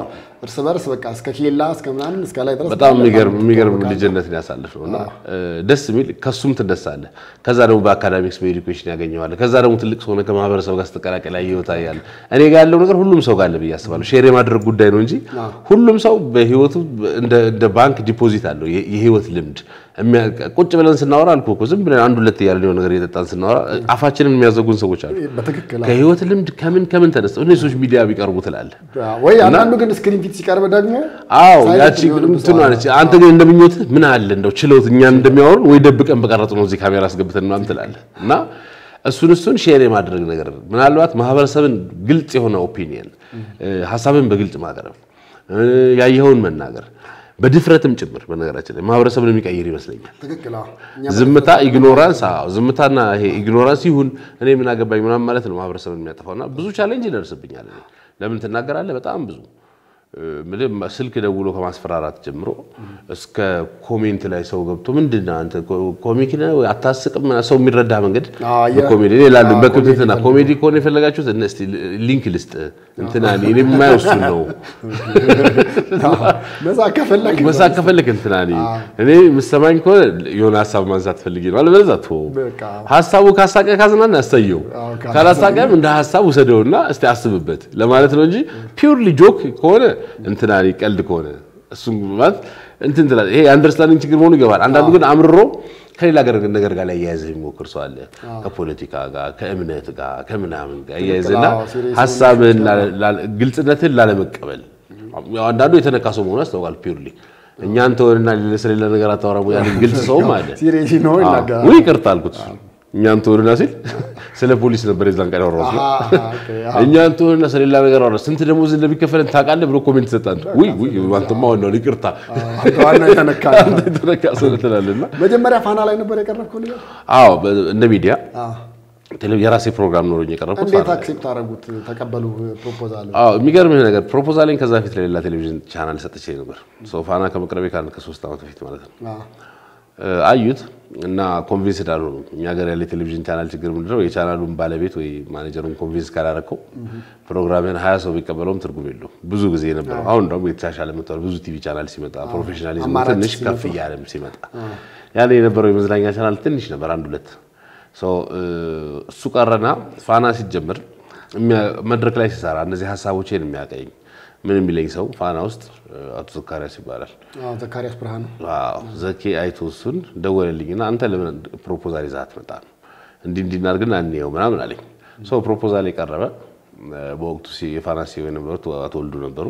እርስ በርስ በቃ እስከ ኬላ እስከ ምናምን እስከ ላይ ድረስ
በጣም የሚገርም የሚገርም ልጅነት ያሳልፍ ነው እና ደስ የሚል ከሱም ትደሳለህ። ከዛ ደግሞ በአካዳሚክስ በኤዱኬሽን ያገኘዋለህ። ከዛ ደግሞ ትልቅ ሰው ሆነህ ከማህበረሰብ ጋር ስትቀላቀል ያየሁት ያለ እኔ ጋር ያለው ነገር ሁሉም ሰው ጋር አለ ብዬ አስባለሁ። ሼር የማድረግ ጉዳይ ነው እንጂ ሁሉም ሰው በህይወቱ እንደ ባንክ ዲፖዚት አለው የህይወት ልምድ። ቁጭ ብለን ስናወራ አልኩህ እኮ ዝም ብለን አንድ ሁለት እያለን የሆነ ነገር እየጠጣን ስናወራ አፋችንን የሚያዘጉን ሰዎች አሉ።
በትክክል
ከህይወት ልምድ ከምን ከምን ተነስተው እነዚህ ሰዎች ሚዲያ ቢቀርቡ ትላለህ
ወይ አንዳንዱ ግን ስክሪን ፊት ሲቀርብ ደግሞ
አዎ
ሳይለንት
ያቺ
የሚሆንበት
እንትን
ሰው
አለች። አንተ ግን እንደምኞትህ ምን አለ እንደው ችለውት እኛን እንደሚያወሩን ወይ ደብቀን በቀረጽ ነው እዚህ ካሜራ አስገብተን ምናምን ትላለህ እና እሱን እሱን ሼር የማድረግ ነገር ምናልባት ማህበረሰብን ግልጽ የሆነ ኦፒኒየን ሀሳብን በግልጽ ማቅረብ ያየኸውን መናገር በድፍረትም ጭምር በነገራችን ላይ ማህበረሰብን የሚቀይር ይመስለኛል።
ትክክል አዎ። እኛ
ዝምታ ኢግኖራንስ፣ አዎ ዝምታና ይሄ ኢግኖራንስ ይሁን እኔ ምን አገባኝ ምናምን ማለት ነው ማህበረሰብን የሚያጠፋውና ብዙ ቻሌንጅ ይደርስብኛል። እኔ ለምን ትናገራለህ? በጣም ብዙ ምልህ ስልክ ደውሎ ከማስፈራራት ጀምሮ እስከ ኮሜንት ላይ ሰው ገብቶ ምንድን ነው አንተ ኮሚክ ነህ ወይ አታስቅም? ሰው የሚረዳ መንገድ
አዎ፣ የ-
በኮሜዲ እኔ ላሉ በክብትና ኮሜዲ ከሆነ የፈለጋችሁት እነ እስቲ ሊንክ ልስጥ እንትና እኔ እኔ የማየው እሱን ነው
መሳቅ ከፈለክ
መሳቅ ከፈለክ እንትና እኔ እኔ የምሰማኝ ከሆነ የሆነ ሀሳብ ማንሳት ፈልጌ ነው። አለበለዚያ ተወው።
በቃ
ሀሳቡ ካሳቀ ካዝናና ያሳየው
አዎ፣
ካላሳቀም እንደ ሀሳብ ውሰደውና እስቲ አስብበት ለማለት ነው እንጂ ፒውርሊ ጆክ ከሆነ እንትና እኔ ቀልድ ከሆነ እሱም ማለት እንትን ትላለህ። ይሄ አንደርስታንዲንግ ችግር መሆኑ ይገባል። አንዳንዱ ግን አምርሮ ከሌላ ነገር ነገር ጋር ላይ እያያዘ የሚሞክር ሰው አለ። ከፖለቲካ ጋር፣ ከእምነት ጋር፣ ከምናምን ጋር እያያዘና
አዎ፣ serious
ሀሳብህን ላለ- ላለ- ግልጽነትን ላለመቀበል ያው አንዳንዱ የተነካ ሰው መሆኑ ያስታውቃል። ፒውርሊ እኛን ተወንና ሌላ ስለሌላ ነገር አታወራም ያንን ግልጽ ሰውም አለ።
ሲሪየስ ነው ይናገራል።
ውይ ይቅርታ አልኩት። እኛን ትሆንና ሲል ስለ ፖሊስ ነበር የዛን ቀን ያወራሁት።
አሃ፣ ኦኬ፣ አዎ።
እኛን ትሆንና ስለሌላ ነገር አወራ። ስንት ደሞዝ እንደሚከፈለን ታውቃለህ ብሎ ኮሜንት ሰጣን። ውይ ውይ አንተማ ዋናው ይቅርታ
አንተ ዋናው የተነካ ነው።
አንተ የተነካ ሰው ትላለህ እና
መጀመሪያ ፋና ላይ ነበር የቀረብከው ነገር?
አዎ በ- እንደ ሚዲያ
አዎ።
ቴሌ- የራሴ ፕሮግራም ኖሮኝ የቀረብኩት
እንዴት
ፋና ላይ።
አክሴፕት አደረጉት? ተቀበሉ ፕሮፖዛል?
አዎ የሚገርምህ ነገር ፕሮፖዛሌን ከዛ በፊት ለሌላ ቴሌቪዥን ቻናል ሰጥቼ ነበር። ሰው ፋና ከመቅረቤ ከአንድ ከሶስት ዓመት በፊት ማለት ነው። እ፣ አዩት እና ኮንቪንስድ አልሆኑም። እኛ ሀገር ያለ የቴሌቪዥን ቻናል ችግር ምንድነው? የቻናሉን ባለቤት ወይ ማኔጀሩን ኮንቪንስ ካላረከው ፕሮግራምን ሀያ ሰው ቢቀበለውም ትርጉም የለውም። ብዙ ጊዜ የነበረው አሁን ደግሞ የተሻሻለ መጥቷል። ብዙ ቲቪ ቻናል ሲመጣ ፕሮፌሽናሊዝም
አማራጭ
ትንሽ
ሲመጣ።
ከፍ እያለም ሲመጣ ያኔ የነበረው የመዝናኛ ቻናል ትንሽ ነበር፣ አንድ ሁለት ሰው እሱ ቀረና ፋና ሲጀምር የሚያ- መድረክ ላይ ሲሰራ እነዚህ ሀሳቦቼን የሚያቀኝ ምን የሚለኝ ሰው ፋና ውስጥ እ፣ አቶ ዘካሪያስ ይባላል።
አዎ፣ ዘካሪያስ ብርሃኑ
አዎ ዘኬ አይቶ እሱን ደወለልኝና አንተ ለምን ፕሮፖዛል ይዘህ አትመጣም? እንዲህ እንዲህ እናድርግና እንየው ምናምን አለኝ። ሰው ፕሮፖዛል የቀረበ እ፣ በወቅቱ ሲ- የፋና ሲሆ የነበሩት አቶ ወልዱ ነበሩ።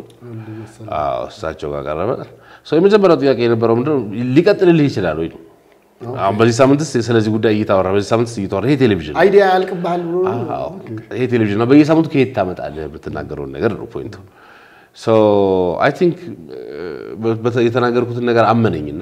አዎ እሳቸው ጋር ቀረበ። ሰው የመጀመሪያው ጥያቄ የነበረው ምንድነው ሊቀጥልልህ ይችላል ወይ ነው። አሁን በዚህ ሳምንትስ ስለዚህ ጉዳይ እየታወራ በዚህ ሳምንትስ እየታወራ ይሄ ቴሌቪዥን
አይዲያ ያልቅብሃል ብሎ
አዎ ይሄ ቴሌቪዥን ነው። በየሳምንቱ ከየት ታመጣለህ የምትናገረውን ነገር ነው ፖይንቱ። ሶ አይ ቲንክ የተናገርኩትን ነገር አመነኝና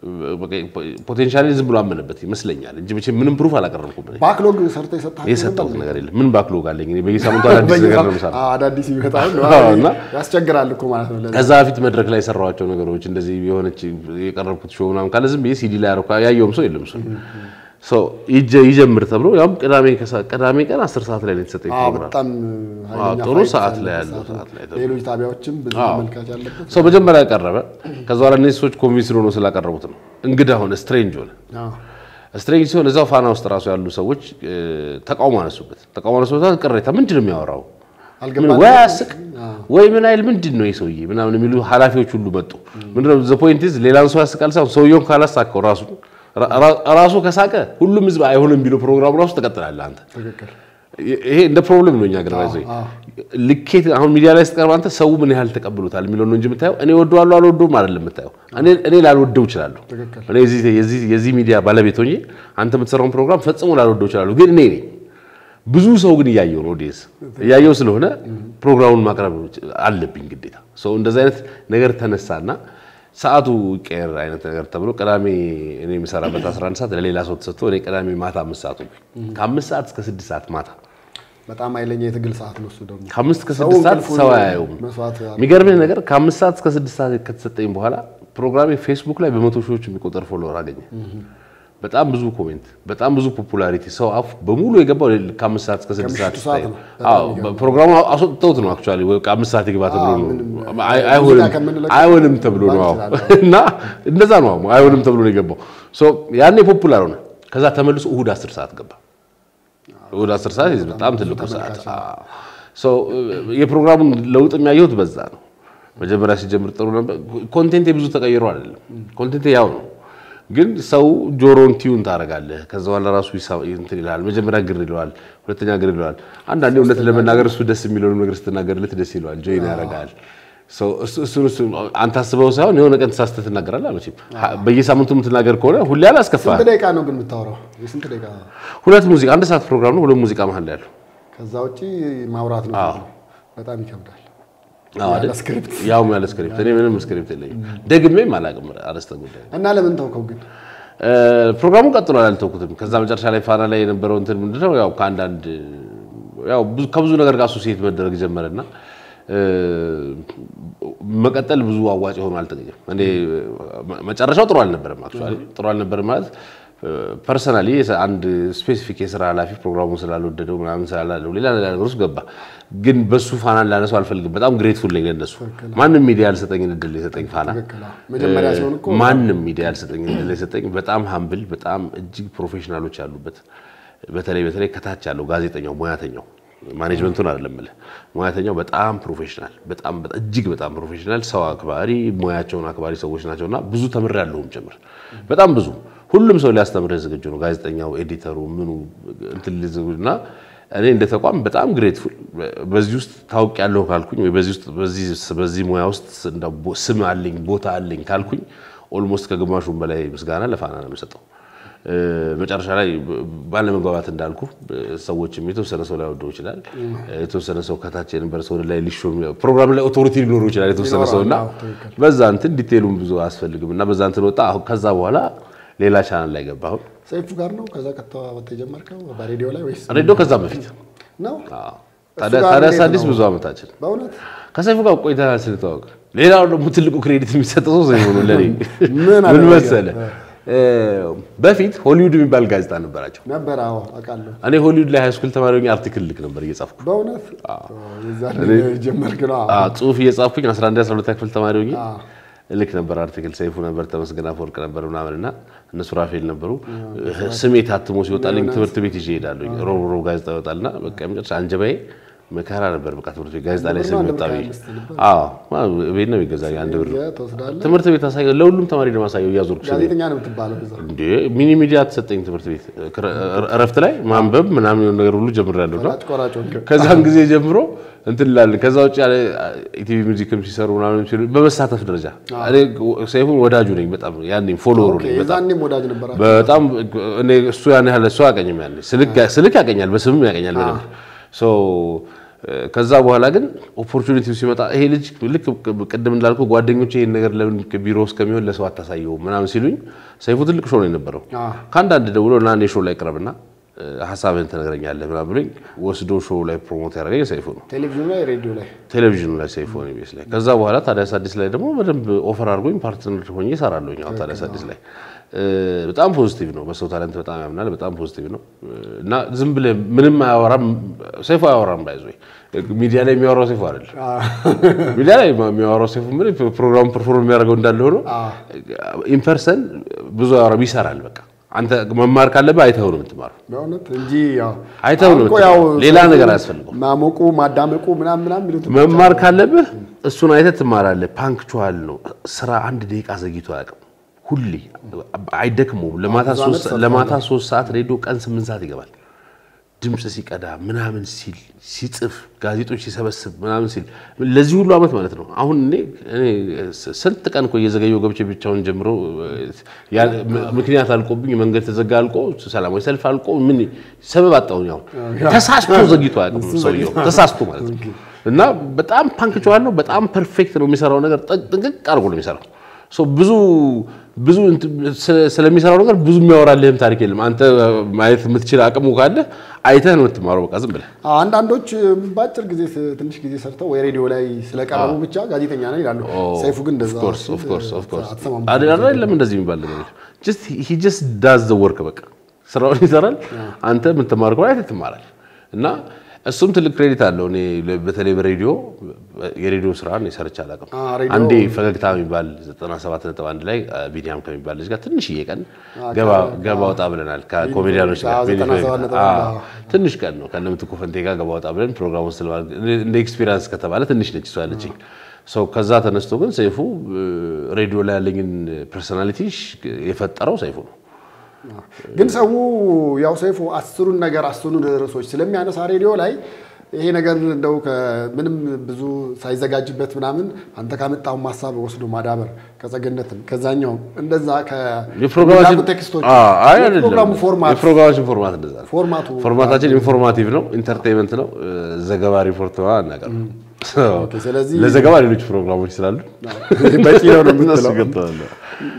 ፖቴንሻሊ ዝም ብሎ አመነበት ይመስለኛል እንጂ መቼም ምንም ፕሩፍ አላቀረብኩም። እኔ
ባክሎግ ሰርተ የሰጣቸው
የሰጠሁት ነገር የለም። ምን ባክሎግ አለኝ? እኔ በየሳምንቱ አዳዲስ ነገር ነው የምሰራው።
አዳዲስ ይመጣል
አዎ፣ እና
ያስቸግራል እኮ ማለት ነው። ለዛ
ከዛ በፊት መድረክ ላይ የሰራኋቸው ነገሮች እንደዚህ የሆነች የቀረብኩት ሾው ምናምን ካለ ዝም ብዬ ሲዲ ላይ ያረኩ ያየውም ሰው የለም። እሱ ሰው ይጀ- ይጀምር ተብሎ ያውም ቅዳሜ ከሰዓት ቅዳሜ ቀን 10 ሰዓት ላይ ነው የተሰጠኝ
አዎ፣
ፕሮግራም።
በጣም ኃይለኛ
ጥሩ
ፋይት
ሰዓት ላይ
ያለበት
ያለው
ሰዓት
ሰዓት ላይ
ነው። ሌሎች ጣቢያዎችም ብዙ ተመልካች ያለበት
ሰው መጀመሪያ ቀረበ። ከዛ በኋላ እነዚህ ሰዎች ኮንቪንስ ሆኖ ስላቀረቡት ነው እንግዳ ሆነ፣ ስትሬንጅ ሆነ።
አዎ።
ስትሬንጅ ሲሆን እዛው ፋና ውስጥ ራሱ ያሉ ሰዎች እ፣ ተቃውሞ አነሱበት። ተቃውሞ አነሱበት። ቅሬታ ምንድን ነው የሚያወራው? ምን
አልገባንም።
ወይ አያስቅ ወይ ምን አይል ምንድን ነው የሰውዬ ምናምን የሚሉ ኃላፊዎች ሁሉ መጡ። ምንድነው ዘ ፖይንት ኢዝ ሌላን ሰው ያስቃል ሳይሆን ሰውየውን ካላሳቀው ራሱ ራ- ራሱ ከሳቀ ሁሉም ህዝብ አይሆንም ቢለው ፕሮግራሙ ራሱ ትቀጥላለህ አንተ።
ትክክል
ይሄ እንደ ፕሮብለም ነው እኛ ገር ባይዘ ልኬት አሁን ሚዲያ ላይ ስትቀርብ አንተ ሰው ምን ያህል ተቀብሎታል የሚለው ነው እንጂ የምታየው እኔ ወደዋለሁ አልወደውም አይደለም የምታየው። እኔ እኔ ላልወደው እችላለሁ።
ትክክል።
እኔ የዚህ የዚህ የዚህ ሚዲያ ባለቤት ሆኜ አንተ የምትሰራውን ፕሮግራም ፈጽሞ ላልወደው እችላለሁ፣ ግን እኔ ነኝ። ብዙ ሰው ግን እያየው ነው ኦዲየንስ እያየው ስለሆነ ፕሮግራሙን ማቅረብ አለብኝ ግዴታ። ሰው እንደዚህ አይነት ነገር ተነሳና ሰዓቱ ቀየር አይነት ነገር ተብሎ ቅዳሜ እኔ የምሰራበት 11 ሰዓት ለሌላ ሰው ተሰጥቶ እኔ ቅዳሜ ማታ አምስት ሰዓት ሆንኩኝ። ከአምስት ሰዓት እስከ ስድስት ሰዓት ማታ
በጣም ኃይለኛ የትግል ሰዓት ነው እሱ ደግሞ
ከአምስት እስከ
ሰው
ስድስት ሰዓት
እንቅልፉን
ሰው አያየውም።
መስዋዕት ያደርጋል።
የሚገርምህ ነገር ከአምስት ሰዓት እስከ ስድስት ሰዓት ከተሰጠኝ በኋላ ፕሮግራሜ ፌስቡክ ላይ በመቶ ሺዎች የሚቆጠር ፎሎወር አገኘ። በጣም ብዙ ኮሜንት፣ በጣም ብዙ ፖፑላሪቲ ሰው አፍ በሙሉ የገባው ከአምስት ሰዓት እስከ ስድስት ሰዓት
ከምሽቱ ሰዓት
ስታይ
ነው።
አዎ ፕሮግራሙ አስወጥተውት ነው አክቹዋሊ ወይ ከአምስት ሰዓት ይግባ ተብሎ ነው
ምንም
አይ- አይሆንም
ሙዚቃ ከምንለቀው
አይሆንም ተብሎ ነው አዎ
ማለት
እና እንደዛ ነው አሁን አይሆንም ተብሎ ነው የገባው ሶ ያኔ ፖፑላር ሆነ ከዛ ተመልሶ እሁድ 10 ሰዓት ገባ እሁድ 10 ሰዓት ይዝ በጣም ትልቁ ሰዓት አዎ ሶ የፕሮግራሙን ለውጥ የሚያየሁት በዛ ነው መጀመሪያ ሲጀምር ጥሩ ነበር ኮንቴንቴ ብዙ ተቀይሮ አይደለም ኮንቴንቴ ያው ነው ግን ሰው ጆሮን ቲዩን ታደርጋለህ ከዛ በኋላ ራሱ ይሳ- እንትን ይልሃል መጀመሪያ ግር ይለዋል ሁለተኛ ግር ይለዋል አንዳንዴ እውነት ለመናገር እሱ ደስ የሚለውን ነገር ስትናገርለት ደስ ይለዋል ጆይን ያደርጋል ሰው እሱ- እሱን እሱን አንተ አስበው ሳይሆን የሆነ ቀን ተሳስተህ ትናገራለህ መቼም ሀ- በየሳምንቱ የምትናገር ከሆነ ሁሌ አላስከፋህም
ስንት ደቂቃ ነው ግን የምታወራው? የስንት ደቂቃ?
ሁለት ሙዚቃ አንድ ሰዓት ፕሮግራም ነው ሁለት ሙዚቃ መሀል ላይ ያለው
ከዛ ውጪ ማውራት ነው። በጣም ይከብዳል።
አዎ አይደል?
ያለ ስክሪፕት
ያውም ያለ ስክሪፕት እኔ ምንም ስክሪፕት የለኝም ደግሜም አላውቅም አርዕስተ ጉዳይ
እና ለምን ተውከው ግን?
እ፣ ፕሮግራሙ ቀጥሏል አልተውኩትም ከዛ መጨረሻ ላይ ፋና ላይ የነበረው እንትን ምንድነው ያው ከአንዳንድ ያው ብዙ- ከብዙ ነገር ጋር አሶሲዬት መደረግ ጀመረና እ፣ መቀጠል ብዙ አዋጭ ሆኖ አልተገኘም እኔ መ- መጨረሻው ጥሩ አልነበረም አክቹዋሊ ጥሩ አልነበረም ማለት ፐርሰናሊ አንድ ስፔሲፊክ የስራ ኃላፊ ፕሮግራሙን ስላልወደደው ምናምን ስላላለው ሌላ ሌላ ነገር ውስጥ ገባ። ግን በሱ ፋናን ላነሰው አልፈልግም። በጣም ግሬትፉል ነኝ ለነሱ። ማንም ሚዲያ ያልሰጠኝን እድል የሰጠኝ ፋና
ትክክል። አዎ። መጀመሪያ ሲሆን እኮ
ማንም ሚዲያ ያልሰጠኝን እድል የሰጠኝ በጣም ሀምብል፣ በጣም እጅግ ፕሮፌሽናሎች ያሉበት በተለይ በተለይ ከታች ያለው ጋዜጠኛው ሙያተኛው ማኔጅመንቱን አይደለም የምልህ ሙያተኛው በጣም ፕሮፌሽናል በጣም በጣም እጅግ በጣም ፕሮፌሽናል ሰው አክባሪ ሙያቸውን አክባሪ ሰዎች ናቸውና ብዙ ተምሬያለሁም ጭምር በጣም ብዙ ሁሉም ሰው ሊያስተምርህ ዝግጁ ነው። ጋዜጠኛው፣ ኤዲተሩ፣ ምኑ እንትን እና እኔ እንደ ተቋም በጣም ግሬትፉል በዚህ ውስጥ ታውቂያለሁ ካልኩኝ ወይ በዚህ ውስጥ በዚህ በዚህ ሙያ ውስጥ እንደው ቦ- ስም አለኝ ቦታ አለኝ ካልኩኝ ኦልሞስት ከግማሹም በላይ ምስጋና ለፋና ነው የምሰጠው። እ፣ መጨረሻ ላይ ባለመግባባት እንዳልኩ ሰዎችም የተወሰነ ሰው ላይ ወደው ይችላል። የተወሰነ ሰው ከታች የነበረ ሰው ወደ ላይ ሊሾም ፕሮግራም ላይ ኦቶሪቲ ሊኖሩ ይችላል የተወሰነ ሰው እና
አዎ፣ ትክክል።
በዛ እንትን ዲቴሉም ብዙ አያስፈልግም እና በዛ እንትን ወጣ። አሁን ከዛ በኋላ ሌላ ቻናል ላይ ገባ። አሁን
ሰይፉ ጋር ነው ከዛ ከተዋወቅ የጀመርከው በሬዲዮ ላይ ወይስ
ሬዲዮ ከዛ በፊት
ነው?
አዎ።
እሱ
ታዲያ
ጋር
ታዲያ
እንዴት
አዲስ
ነው?
ብዙ ዓመታችን
በእውነት
ከሰይፉ ጋር ቆይተናል ስንተዋወቅ። ሌላው ደግሞ ትልቁ ክሬዲት የሚሰጠው ሰው ሰይፉ ነው ለኔ።
ምን
ምን
አደረገ?
መሰለህ እ፣ በፊት ሆሊውድ የሚባል ጋዜጣ ነበራቸው።
ነበር? አዎ አውቃለሁ።
እኔ ሆሊውድ ላይ ሃይስኩል ተማሪ ሆኜ አርቲክል ልክ ነበር እየጻፍኩ
በእውነት የዛን ጀመርክ ነው? አዎ።
አዎ፣ ጽሁፍ እየጻፍኩኝ 11 12 ክፍል ተማሪ ሆኜ
አዎ።
ልክ ነበር አርቲክል። ሰይፉ ነበር፣ ተመስገን አፈወርቅ ነበር ምናምን እና እነሱ ራፌል ነበሩ። ስሜ ታትሞ ሲወጣልኝ ትምህርት ቤት ይዤ እሄዳለሁ። ሮብ ሮብ ጋዜጣ ይወጣልና በቃ የመጨረሻ አንጀባዬ መከራ ነበር። በቃ ትምህርት ቤት ጋዜጣ ላይ ስም ወጣ ብዬ አዎ፣ ቤት ነው የሚገዛ አንድ ብር
ይዘህ ትወስዳለህ።
ትምህርት ቤት አሳየው፣ ለሁሉም ተማሪ ለማሳየው እያዞርኩ ስሜ
ጋዜጠኛ ነው የምትባለው እዛ።
እንዴ ሚኒ ሚዲያ ተሰጠኝ ትምህርት ቤት እረፍት ላይ ማንበብ ምናምን የሆነ ነገር ሁሉ ጀምሬያለሁ እና
ፈላጭ ቆራጭ ሆንክ።
ከዛን ጊዜ ጀምሮ እንትን ላለን ከዛ ውጭ ያለ ኢቲቪ ሚውዚክም ሲሰሩ ምናምን ሲሉ በመሳተፍ ደረጃ እኔ ሰይፉን ወዳጁ ነኝ በጣም ያኔ ፎሎወሩ
ኦኬ፣
ነኝ በጣም
የዛኔም ወዳጅ ነበራችሁ?
በጣም እኔ እሱ ያን ያህል እሱ አያውቀኝም ያኔ ስልክ ስልክ ያውቀኛል በስምም ያውቀኛል በደንብ ሶ ከዛ በኋላ ግን ኦፖርቹኒቲው ሲመጣ ይሄ ልጅ ልክ ቅድም እንዳልኩ ጓደኞቼ ይሄን ነገር ለምን ቢሮ ውስጥ ከሚሆን ለሰው አታሳየውም ምናምን ሲሉኝ ሰይፉ ትልቅ ሾው ነው የነበረው
አዎ።
ከአንዳንድ ደውሎ እና እኔ ሾው ላይ ቅረብና እ፣ ሀሳብህን ትነግረኛለህ ምናምን ብሎኝ ወስዶ ሾው ላይ ፕሮሞት ያደረገኝ ሰይፉ ነው
ቴሌቪዥኑ ላይ ሬዲዮ ላይ
ቴሌቪዥኑ ላይ ሰይፉ ነው ቤስ ላይ ከዛ በኋላ ታዲያስ አዲስ ላይ ደግሞ በደንብ ኦፈር አድርጎኝ ፓርትነር ሆኜ እሰራለሁኝ አሁን ታዲያስ አዲስ ላይ እ፣ በጣም ፖዚቲቭ ነው በሰው ታለንት በጣም ያምናል በጣም ፖዚቲቭ ነው እ፣ እና ዝም ብለህ ምንም አያወራም ሰይፉ አያወራም ባይዞ ሚዲያ ላይ የሚያወራው ሰይፉ አይደለም ሚዲያ ላይ የሚያወራው ሰይፉ ምን ፕሮግራም ፐርፎርም የሚያደርገው እንዳለ ሆኖ ኢንፐርሰን ብዙ አያወራም ይሰራል በቃ አንተ መማር ካለብህ አይተኸው ነው የምትማረው
በእውነት እንጂ ያው
አይተኸው ነው
አሁን እኮ
የምትማረው።
ያው
ሌላ
ሰው
ነገር አያስፈልገውም
ማሞቁ ማዳመቁ ምናምን ምናምን የሚሉት
መማር ካለብህ እሱን አይተህ ትማራለህ። ፓንክቹዋል ነው ስራ። አንድ ደቂቃ ዘግይቶ አያውቅም። ሁሌ አይደክመውም። ለማታ
ብዙ
ሶስት
ዓመት
ለማታ ሶስት ሰዓት ሬዲዮ ቀን ስምንት ሰዓት ይገባል። ድምፅ ሲቀዳ ምናምን ሲል ሲጽፍ ጋዜጦች ሲሰበስብ ምናምን ሲል ለዚህ ሁሉ ዓመት ማለት ነው። አሁን እኔ እኔ ስንት ቀን እኮ እየዘገየው ገብቼ ብቻውን ጀምሮ ያ- ምክንያት አልቆብኝ መንገድ ተዘጋ አልቆ ሰላማዊ ሰልፍ አልቆ ምን ሰበብ አጣሁኝ። አሁን ተሳስቶ ዘግይቶ አያውቅም ሰውየው ተሳስቶ ማለት ነው። እና በጣም ፓንክቹዋል ነው። በጣም ፐርፌክት ነው የሚሰራው ነገር ጥንቅቅ አድርጎ ነው የሚሰራው። ብዙ ብዙ ስለሚሰራው ነገር ብዙ የሚያወራልህም ታሪክ የለም። አንተ ማየት የምትችል አቅሙ ካለ አይተህ ነው የምትማረው። በቃ ዝም ብለህ
አንዳንዶች በአጭር ጊዜ ትንሽ ጊዜ ሰርተው ወይ ሬዲዮ ላይ ስለቀረቡ ብቻ ጋዜጠኛ ነን ይላሉ። ሰይፉ ግን እንደዛ
አይደለም። እንደዚህ የሚባል ነገር ሂ ጀስት ዳዝ ዘ ወርክ በቃ ስራውን ይሰራል። አንተ የምትማር ከሆነ አይተህ ትማራለህ እና እሱም ትልቅ ክሬዲት አለው። እኔ በተለይ በሬዲዮ የሬዲዮ ስራ እኔ ሰርቼ አላውቅም። አንዴ ፈገግታ የሚባል 97.1 ላይ ቢኒያም ከሚባል ልጅ ጋር ትንሽዬ ቀን ገባ ወጣ ብለናል። ከኮሜዲያኖች ጋር ትንሽ ቀን ነው ከነምትኩ ፈንቴ ጋር ገባ ወጣ ብለን ፕሮግራሙ እንደ ኤክስፒሪንስ ከተባለ ትንሽ ነች እሷ ያለችኝ። ሰው ከዛ ተነስቶ ግን ሰይፉ ሬዲዮ ላይ ያለኝን ፐርሶናሊቲ የፈጠረው ሰይፉ ነው።
ግን ሰው ያው ሰይፉ አስሩን ነገር አስሩን ርዕሶች ስለሚያነሳ ሬዲዮ ላይ ይሄ ነገር እንደው ምንም ብዙ ሳይዘጋጅበት ምናምን አንተ ካመጣው ሀሳብ ወስዶ ማዳበር ከጸገነትም ከዛኛውም እንደዛ ቴክስቶች ፕሮግራሙ ፎርማት
የፕሮግራማችን ፎርማት እንደዛ ነው።
ፎርማቱ
ፎርማታችን ኢንፎርማቲቭ ነው፣ ኢንተርቴይንመንት ነው። ዘገባ ሪፖርት አናቀር
ስለዚህ
ለዘገባ ሌሎች ፕሮግራሞች ስላሉ
በቂ ነው ነው የምትለው።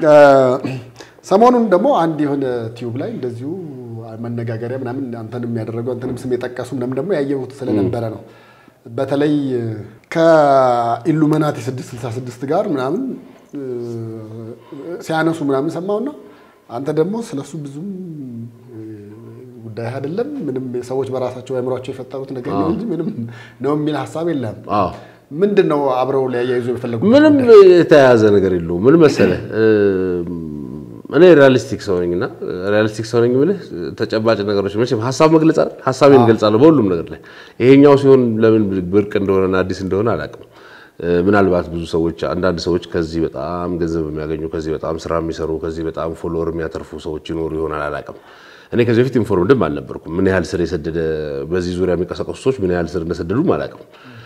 ሰሞኑን ደግሞ አንድ የሆነ ቲዩብ ላይ እንደዚሁ መነጋገሪያ ምናምን አንተንም ያደረገው አንተንም ስም የጠቀሱ ምናምን ደግሞ ያየሁት ስለነበረ ነው። በተለይ ከኢሉሚናቲ 666 ጋር ምናምን ሲያነሱ ምናምን ሰማውና አንተ ደግሞ ስለሱ ብዙም ጉዳይ አይደለም ምንም ሰዎች በራሳቸው አእምሯቸው የፈጠሩት ነገር ነው እንጂ ምንም ነው የሚል ሀሳብ የለም። ምንድን ነው አብረው ሊያያይዙ የፈለጉት?
ምንም የተያያዘ ነገር የለውም። ምን መሰለህ እኔ ሪያሊስቲክ ሰው ነኝ እና ሪያሊስቲክ ሰው ነኝ የምልህ ተጨባጭ ነገሮች መቼም ሀሳብ መግለጽ አይደል ሀሳቤን እገልጻለሁ በሁሉም ነገር ላይ ይሄኛው ሲሆን ለምን ብርቅ እንደሆነና አዲስ እንደሆነ አላውቅም ምናልባት ብዙ ሰዎች አንዳንድ ሰዎች ከዚህ በጣም ገንዘብ የሚያገኙ ከዚህ በጣም ስራ የሚሰሩ ከዚህ በጣም ፎሎወር የሚያተርፉ ሰዎች ይኖሩ ይሆናል አላውቅም እኔ ከዚህ በፊት ኢንፎርምድም አልነበርኩም ምን ያህል ስር የሰደደ በዚህ ዙሪያ የሚንቀሳቀሱ ሰዎች ምን ያህል ስር እንደሰደዱም አላውቅም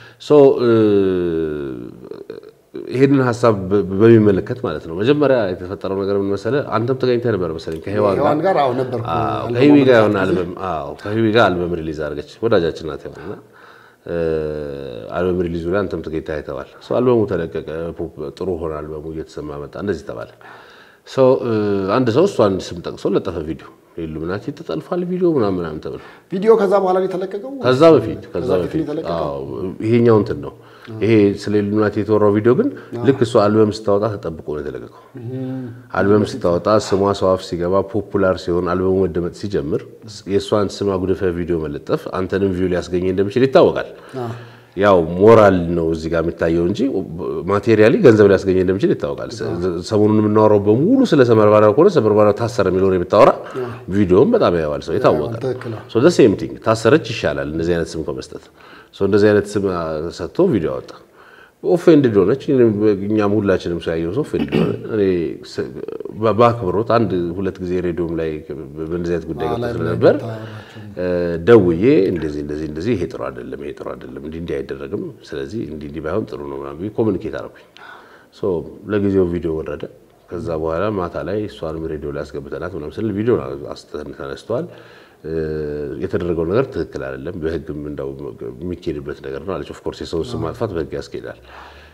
ይሄንን ሀሳብ በሚመለከት ማለት ነው። መጀመሪያ የተፈጠረው ነገር ምን መሰለህ? አንተም ተገኝተህ ነበር መሰለኝ ከሔዋን
ጋር አዎ ነበርኩ።
ከሂዊ ጋር የሆነ አልበም አዎ ከሂዊ ጋር አልበም ሪሊዝ አድርገች ወዳጃችን ናት ሔዋን እና አልበም ሪሊዙ ላይ አንተም ተገኝተህ አይተዋል። ሰው አልበሙ ተለቀቀ፣ ጥሩ ሆነ፣ አልበሙ እየተሰማ መጣ፣ እንደዚህ ተባለ። ሰው አንድ ሰው እሷን ስም ጠቅሶ ለጠፈ ቪዲዮ ኢሉሚናቲ ተጠልፏል ቪዲዮ ምናምን ምናምን ተብሎ
ቪዲዮ ከዛ በኋላ ነው የተለቀቀው።
ከዛ በፊት ከዛ በፊት አዎ ይሄኛው እንትን ነው ይሄ ስለ ኢሉሚናቲ የተወራው ቪዲዮ ግን ልክ እሷ አልበም ስታወጣ ተጠብቆ ነው የተለቀቀው። አልበም ስታወጣ ስሟ ሰው አፍ ሲገባ ፖፑላር ሲሆን አልበሙ መደመጥ ሲጀምር የእሷን ስም አጉድፈ ቪዲዮ መለጠፍ አንተንም ቪው ሊያስገኝ እንደሚችል ይታወቃል። ያው ሞራል ነው እዚህ ጋር የሚታየው እንጂ ማቴሪያሊ ገንዘብ ሊያስገኝ እንደሚችል ይታወቃል። ሰሞኑን የምናወራው በሙሉ ስለ ሰመርባሪያው ከሆነ ሰመርባሪያው ታሰረ የሚለውን የምታወራ ቪዲዮም በጣም ያየዋል ሰው ይታወቃል። ሴም ቲንግ ታሰረች ይሻላል እንደዚህ አይነት ስም ከመስጠት እንደዚህ አይነት ስም ሰጥቶ ቪዲዮ አወጣ። ኦፌንድድ ሆነች። እኛም ሁላችንም ሰው ያየው ሰው ኦፌንድድ ሆነ። እኔ በአክብሮት አንድ ሁለት ጊዜ ሬዲዮም ላይ በእንደዚህ አይነት ጉዳይ ገብቶ ስለነበር ደውዬ እንደዚህ እንደዚህ እንደዚህ ይሄ ጥሩ አይደለም፣ ይሄ ጥሩ አይደለም፣ እንዲህ እንዲህ አይደረግም፣ ስለዚህ እንዲህ እንዲህ ባይሆን ጥሩ ነው ምናምን ኮሚኒኬት አደረኩኝ። ለጊዜው ቪዲዮ ወረደ። ከዛ በኋላ ማታ ላይ እሷንም ሬዲዮ ላይ አስገብተናት ምናምን ስል ቪዲዮ ተነስተዋል። የተደረገው ነገር ትክክል አይደለም፣ በህግም እንደው የሚኬድበት ነገር ነው አለች። ኦፍኮርስ የሰውን ስም ማጥፋት በህግ ያስኬዳል።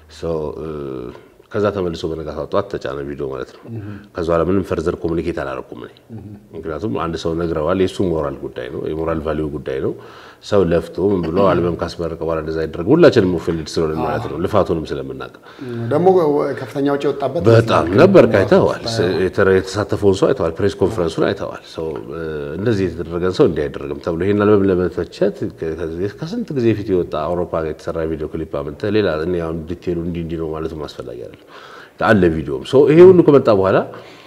ከዛ ተመልሶ በነጋታው ጠዋት ተጫነ ቪዲዮ ማለት ነው። ከዛ በኋላ ምንም ፈርዘር ኮሚኒኬት አላረኩም እኔ ምክንያቱም አንድ ሰው ነግረዋል። የእሱ ሞራል ጉዳይ ነው፣ የሞራል ቫሊዩ ጉዳይ ነው። ሰው ለፍቶ ምን ብሎ አልበም ካስመረቀ በኋላ እንደዛ ይደረግ ሁላችንም ኦፌንድድ ስለሆነ ማለት ነው፣ ልፋቱንም ስለምናውቅ
ደግሞ ከፍተኛ ውጭ የወጣበት
በጣም ነበር። አይተዋል፣ የተሳተፈውን ሰው አይተዋል፣ ፕሬስ ኮንፈረንሱን አይተዋል። ሰው እንደዚህ የተደረገን ሰው እንዲህ አይደረግም ተብሎ ይሄን አልበም ለመተቸት ከስንት ጊዜ ፊት የወጣ አውሮፓ ጋር የተሰራ ቪዲዮ ክሊፕ አምጥተህ ሌላ እኔ አሁን ዲቴሉ እንዲህ እንዲህ ነው ማለቱም አስፈላጊ አይደለም አለ ቪዲዮም ይሄ ሁሉ ከመጣ በኋላ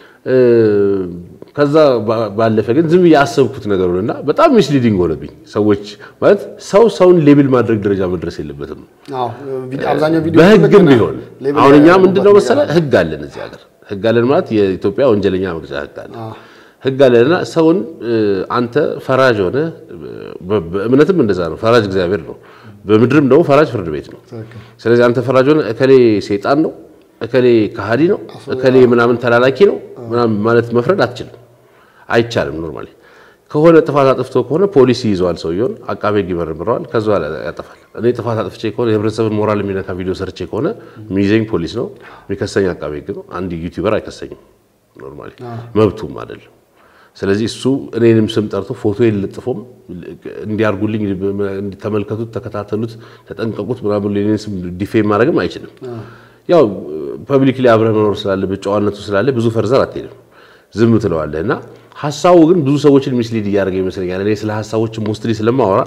ከዛ ባለፈ ግን ዝም ብዬ ያሰብኩት ነገር ሆነና በጣም ሚስሊዲንግ ሆነብኝ። ሰዎች ማለት ሰው ሰውን ሌብል ማድረግ ደረጃ መድረስ የለበትም። በህግም ቢሆን አሁን እኛ ምንድነው መሰለህ ህግ አለን እዚህ ሀገር ህግ አለን ማለት የኢትዮጵያ ወንጀለኛ መቅጫ ህግ አለ ህግ አለንና ሰውን አንተ ፈራጅ ሆነ በእምነትም እንደዛ ነው። ፈራጅ እግዚአብሔር ነው። በምድርም ደግሞ ፈራጅ ፍርድ ቤት ነው። ስለዚህ አንተ ፈራጅ ሆነ እከሌ ሴጣን ነው እከሌ ከሃዲ ነው እከሌ ምናምን ተላላኪ ነው ምናምን ማለት መፍረድ አትችልም፣ አይቻልም። ኖርማሊ ከሆነ ጥፋት አጥፍቶ ከሆነ ፖሊስ ይይዘዋል፣ ሰውየውን አቃቤ ሕግ ይመረምረዋል፣ ከዛ በኋላ ያጠፋል። እኔ ጥፋት አጥፍቼ ከሆነ የህብረተሰብን ሞራል የሚነካ ቪዲዮ ሰርቼ ከሆነ የሚይዘኝ ፖሊስ ነው፣ የሚከሰኝ አቃቤ ሕግ ነው። አንድ ዩቲዩበር አይከሰኝም፣ ኖርማሊ መብቱም አይደለም። ስለዚህ እሱ እኔንም ስም ጠርቶ ፎቶ የለጥፎም እንዲያርጉልኝ ተመልከቱት፣ ተከታተሉት፣ ተጠንቀቁት ምናምን እኔን ስም ዲፌም ማድረግም አይችልም። ያው ፐብሊክሊ አብረህ መኖር ስላለብህ ጨዋነቱ ስላለ ብዙ ፈርዘር አትሄድም፣ ዝም ትለዋለህ እና ሀሳቡ ግን ብዙ ሰዎችን ሚስሊድ እያደረገ ይመስለኛል። እኔ ስለ ሀሳቦች ሞስትሊ ስለማወራ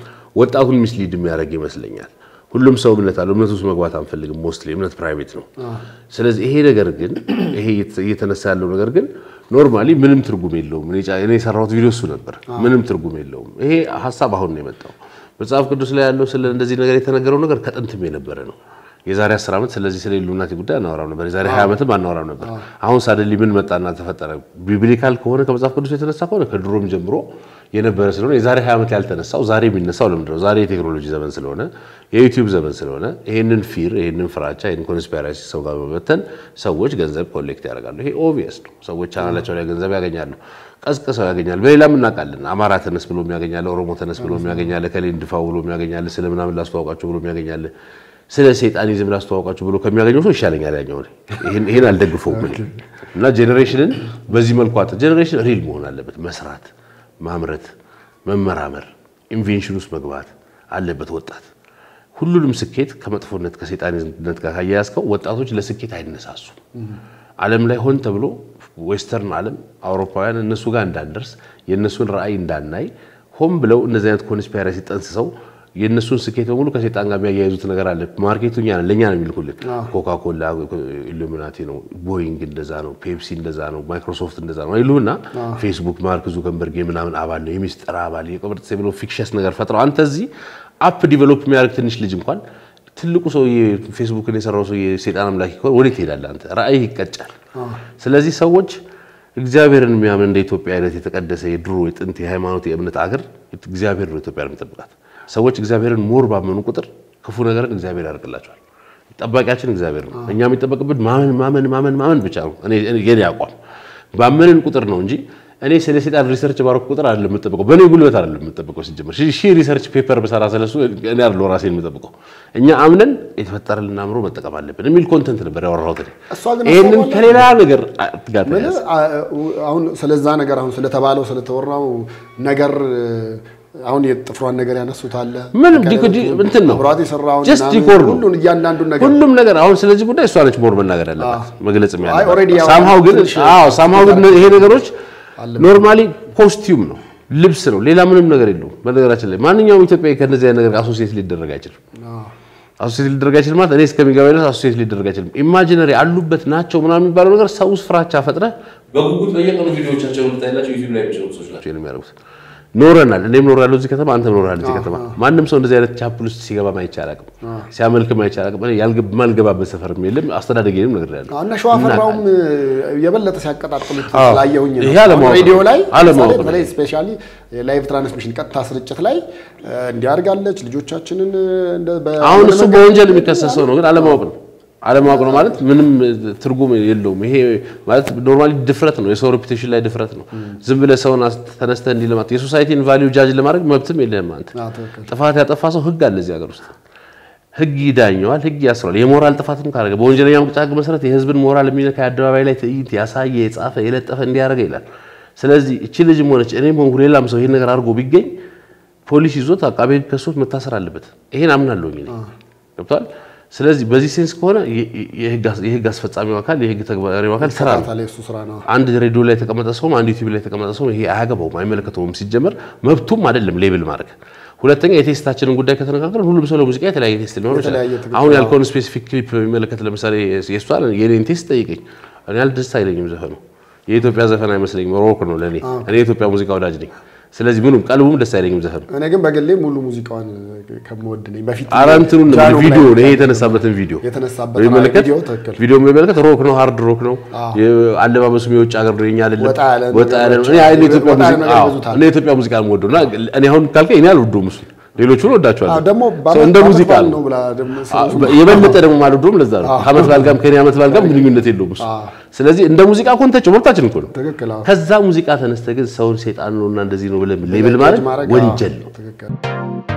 ወጣቱን ሚስሊድ የሚያደርግ ይመስለኛል። ሁሉም ሰው እምነት አለው። እምነት ውስጥ መግባት አንፈልግም። ሞስትሊ እምነት ፕራይቬት ነው። ስለዚህ ይሄ ነገር ግን ይሄ እየተነሳ ያለው ነገር ግን ኖርማሊ ምንም ትርጉም የለውም። እኔ የሰራሁት ቪዲዮ እሱ ነበር። ምንም ትርጉም የለውም። ይሄ ሀሳብ አሁን ነው የመጣው። መጽሐፍ ቅዱስ ላይ ያለው ስለ እንደዚህ ነገር የተነገረው ነገር ከጥንትም የነበረ ነው። የዛሬ 10 ዓመት ስለዚህ ስለ ኢሉሚናቲ ጉዳይ አናወራም ነበር። የዛሬ 20 ዓመትም አናወራም ነበር። አሁን ሳደሊ ምን መጣና ተፈጠረ? ቢብሊካል ከሆነ ከመጽሐፍ ቅዱስ የተነሳ ከሆነ ከድሮም ጀምሮ የነበረ ስለሆነ የዛሬ 20 ዓመት ያልተነሳው ዛሬ የሚነሳው ለምንድን ነው? ዛሬ የቴክኖሎጂ ዘመን ስለሆነ የዩቲዩብ ዘመን ስለሆነ ይሄንን ፊር፣ ይሄንን ፍራቻ፣ ይሄንን ኮንስፒራሲ ሰው ጋር በመበተን ሰዎች ገንዘብ ኮሌክት ያደርጋሉ። ይሄ ኦብቪየስ ነው። ሰዎች ቻናላቸው ላይ ገንዘብ ያገኛሉ፣ ቀስቅሰው ያገኛሉ። በሌላም እናውቃለን። አማራ ተነስ ብሎ የሚያገኛለ፣ ኦሮሞ ተነስ ብሎ የሚያገኛለ፣ ከሌ እንድፋው ብሎ የሚያገኛለ፣ ስለ ምናምን ላስተዋውቃቸው ብሎ የሚያገኛለ ስለ ሰይጣኒዝም ላስተዋውቃችሁ ብሎ ከሚያገኘው ሰው ይሻለኛል ያኛው። ይሄን ይሄን አልደግፈውም እና ጄኔሬሽንን በዚህ መልኩ አተ ጄኔሬሽን ሪል መሆን አለበት። መስራት፣ ማምረት፣ መመራመር፣ ኢንቬንሽን ውስጥ መግባት አለበት ወጣት። ሁሉንም ስኬት ከመጥፎነት ከሰይጣኒዝምነት ጋር ካያያዝከው ወጣቶች ለስኬት አይነሳሱም። ዓለም ላይ ሆን ተብሎ ዌስተርን ዓለም አውሮፓውያን እነሱ ጋር እንዳንደርስ የእነሱን ራዕይ እንዳናይ ሆን ብለው እነዚህ አይነት ኮንስፒራሲ ጠንስሰው የእነሱን ስኬት በሙሉ ከሰይጣን ጋር የሚያያይዙት ነገር አለ። ማርኬቱ እኛ ነን፣ ለእኛ ነው የሚልኩልን። ኮካኮላ ኢሉሚናቲ ነው፣ ቦይንግ እንደዛ ነው፣ ፔፕሲ እንደዛ ነው፣ ማይክሮሶፍት እንደዛ ነው ይሉና ፌስቡክ ማርክ ዙከንበርግ የምናምን አባል ነው የሚስጥር አባል የቅብርት ብሎ ፊክሸስ ነገር ፈጥረው አንተ እዚህ አፕ ዲቨሎፕ የሚያደርግ ትንሽ ልጅ እንኳን ትልቁ ሰውዬ ፌስቡክን የሰራው ሰውዬ ሰይጣን አምላክ ከሆነ ወዴት ትሄዳለህ አንተ? ራእይ ይቀጫል። ስለዚህ ሰዎች እግዚአብሔርን የሚያምን እንደ ኢትዮጵያ አይነት የተቀደሰ የድሮ የጥንት የሃይማኖት የእምነት አገር እግዚአብሔር ነው ኢትዮጵያ የሚጠብቃት። ሰዎች እግዚአብሔርን ሞር ባመኑ ቁጥር ክፉ ነገርን እግዚአብሔር ያደርግላቸዋል። ጠባቂያችን እግዚአብሔር ነው። እኛ የሚጠበቅብን ማመን ማመን ማመን ማመን ብቻ ነው። እኔ የኔ አቋም ባመንን ቁጥር ነው እንጂ እኔ ስለ ሴጣን ሪሰርች ባረኩ ቁጥር አይደለም የምጠብቀው። በእኔ ጉልበት አይደለም የምጠብቀው። ሲጀመር ሺህ ሪሰርች ፔፐር በሰራ ስለሱ እኔ አይደለሁ ራሴን የምጠብቀው። እኛ አምነን የተፈጠረልን አእምሮ መጠቀም አለብን የሚል ኮንተንት ነበር ያወራሁት። ይህንን ከሌላ ነገር ጋር
አሁን ስለዛ ነገር አሁን ስለተባለው ስለተወራው ነገር አሁን የጥፍሯን ነገር ያነሱት አለ
ምንም እንትን ነው
አብሯት የሰራውን
ጀስት ዲኮር ነው
ሁሉን እያንዳንዱን ነገር
ሁሉም ነገር አሁን ስለዚህ ጉዳይ እሷ ነች ሞር መናገር ያለባት መግለጽ
አይ ኦልሬዲ
ያለባት
ያው
ሳምሃው ግን
ትንሽ
አዎ ሳምሃው ግን ይሄ ነገሮች ኖርማሊ ኮስቲዩም ነው ልብስ ነው ሌላ ምንም ነገር የለውም በነገራችን ላይ ማንኛውም ኢትዮጵያዊ ከነዚህ አይነት ነገር አሶሲየት ሊደረግ አይችልም አሶሲየት ሊደረግ አይችልም ማለት እኔ እስከሚገባ ድረስ አሶሲየት ሊደረግ አይችልም ኢማጂነሪ አሉበት ናቸው ምናምን የሚባለው ነገር ሰው ውስጥ ፍራቻ ፈጥረህ በጉጉት በየቀኑ ቪዲዮዎቻቸውን ልታይላቸው ዩቲዩብ ላይ የሚሰሩ ሰዎች ናቸው የሚያደርጉት ኖረናል። እኔም ኖራለሁ እዚህ ከተማ፣ አንተም ኖራል እዚህ ከተማ። ማንም ሰው እንደዚህ አይነት ቻፕል ውስጥ ሲገባ ማይቻል አያውቅም፣ ሲያመልክም አይቻል አያውቅም። እኔ ያልገባበት ሰፈርም የለም። አስተዳደጌንም ነግሬያለሁ።
እና ሸዋፈራውም የበለጠ ሲያቀጣጥሉት
አዎ።
ስላየሁኝ ነው።
ይሄ አለማወቅ
ሬዲዮ ላይ
አለማወቅ ነው።
በተለይ ስፔሻሊ ላይቭ ትራንስሚሽን ቀጥታ ስርጭት ላይ እንዲያርጋለች ልጆቻችንን እንደ በ-
አሁን እሱ በወንጀል የሚከሰሰው ነው፣ ግን አለማወቅ ነው። አለማወቅ ነው ማለት ምንም ትርጉም የለውም። ይሄ ማለት ኖርማሊ ድፍረት ነው፣ የሰው ሬፑቴሽን ላይ ድፍረት ነው። ዝም ብለህ ሰውን አስ- ተነስተህ እንዲህ ለማለት የሶሳይቲን ቫሊዩ ጃጅ ለማድረግ መብትም የለህም አንተ።
አዎ፣ ትክክል።
ጥፋት ያጠፋ ሰው ህግ አለ እዚህ ሀገር ውስጥ ህግ ይዳኘዋል፣ ህግ ያስሯል። የሞራል ጥፋትም ካደረገ በወንጀለኛ መቅጫ ህግ መሰረት የህዝብን ሞራል የሚነካ የአደባባይ ላይ ትዕይንት ያሳየ፣ የጻፈ፣ የለጠፈ እንዲያደርገ ይላል። ስለዚህ እቺ ልጅም ሆነች እኔም ሆንኩ ሌላም ሰው ይሄን ነገር አድርጎ ቢገኝ ፖሊስ ይዞት አቃቤ ህግ ከሶት መታሰር አለበት። ይሄን አምናለሁኝ እኔ ገብቷል። ስለዚህ በዚህ ሴንስ ከሆነ የ- የህግ አስ- የህግ አስፈጻሚው አካል የህግ ተግባሪው አካል ስራ ነው።
ታዲያ እሱ ስራ ነው።
አንድ ሬዲዮ ላይ የተቀመጠ ሰውም አንድ ዩቲዩብ ላይ የተቀመጠ ሰው ይሄ አያገባውም፣ አይመለከተውም። ሲጀመር መብቱም አይደለም ሌብል ማድረግ። ሁለተኛ የቴስታችንን ጉዳይ ከተነጋገርን ሁሉም ሰው ለሙዚቃ የተለያየ ቴስት ሊኖር ይችላል።
የተለያየ ትክክል።
አሁን ያልከውን ስፔሲፊክ ክሊፕ በሚመለከት ለምሳሌ የእሷን የኔን ቴስት ጠይቀኝ። እኔ ያል ደስ አይለኝም ዘፈኑ የኢትዮጵያ ዘፈን አይመስለኝም፣ ሮክ ነው ለእኔ። እኔ የኢትዮጵያ ሙዚቃ ወዳጅ ነኝ። ስለዚህ ምኑም ቀልቡም ደስ አይለኝም ዘፈኑ።
እኔ ግን በግሌ ሙሉ ሙዚቃዋን ከምወድ ነኝ። በፊት
ኧረ እንትኑን ነው
ጃኖ
ቪዲዮ
ላይ
ነው ይሄ የተነሳበትን ቪዲዮ
የተነሳበት
በሚመለከት
ቪዲዮ ትክክል።
ቪዲዮ የሚመለከት ሮክ ነው፣ ሃርድ ሮክ ነው። አለባበሱም የውጭ ሀገር ነው፣ የኛ አይደለም።
ወጣ ያለ
ወጣ ያለ ነው።
ነገሮች
እኔ አይ
አሉ።
የኢትዮጵያ
ወጣ ያለ
ሙዚቃ
ነገር
አዎ፣
ይበዙታል።
እኔ የኢትዮጵያ ሙዚቃ ነው የምወደው እና እኔ አሁን ካልከኝ እኔ አልወደውም እሱን ሌሎቹን ወዳቸዋለሁ።
አዎ፣ ደግሞ
እንደ ሙዚቃ
ባል
ነው።
ነው ብላ ደግሞ
የበለጠ ደግሞ ማልወደውም ለዛ ነው። ከዓመት በዓል ጋርም ከኔ ዓመት በዓል ጋርም ግንኙነት የለውም እሱ። ስለዚህ እንደ ሙዚቃ ኮንተች መብታችን እኮ ነው።
ትክክል አዎ።
ከዛ ሙዚቃ ተነስተ ግን ሰውን ሴጣን ነውና እንደዚህ ነው ብለህ ሌብል ማድረግ ወንጀል ነው።
ትክክል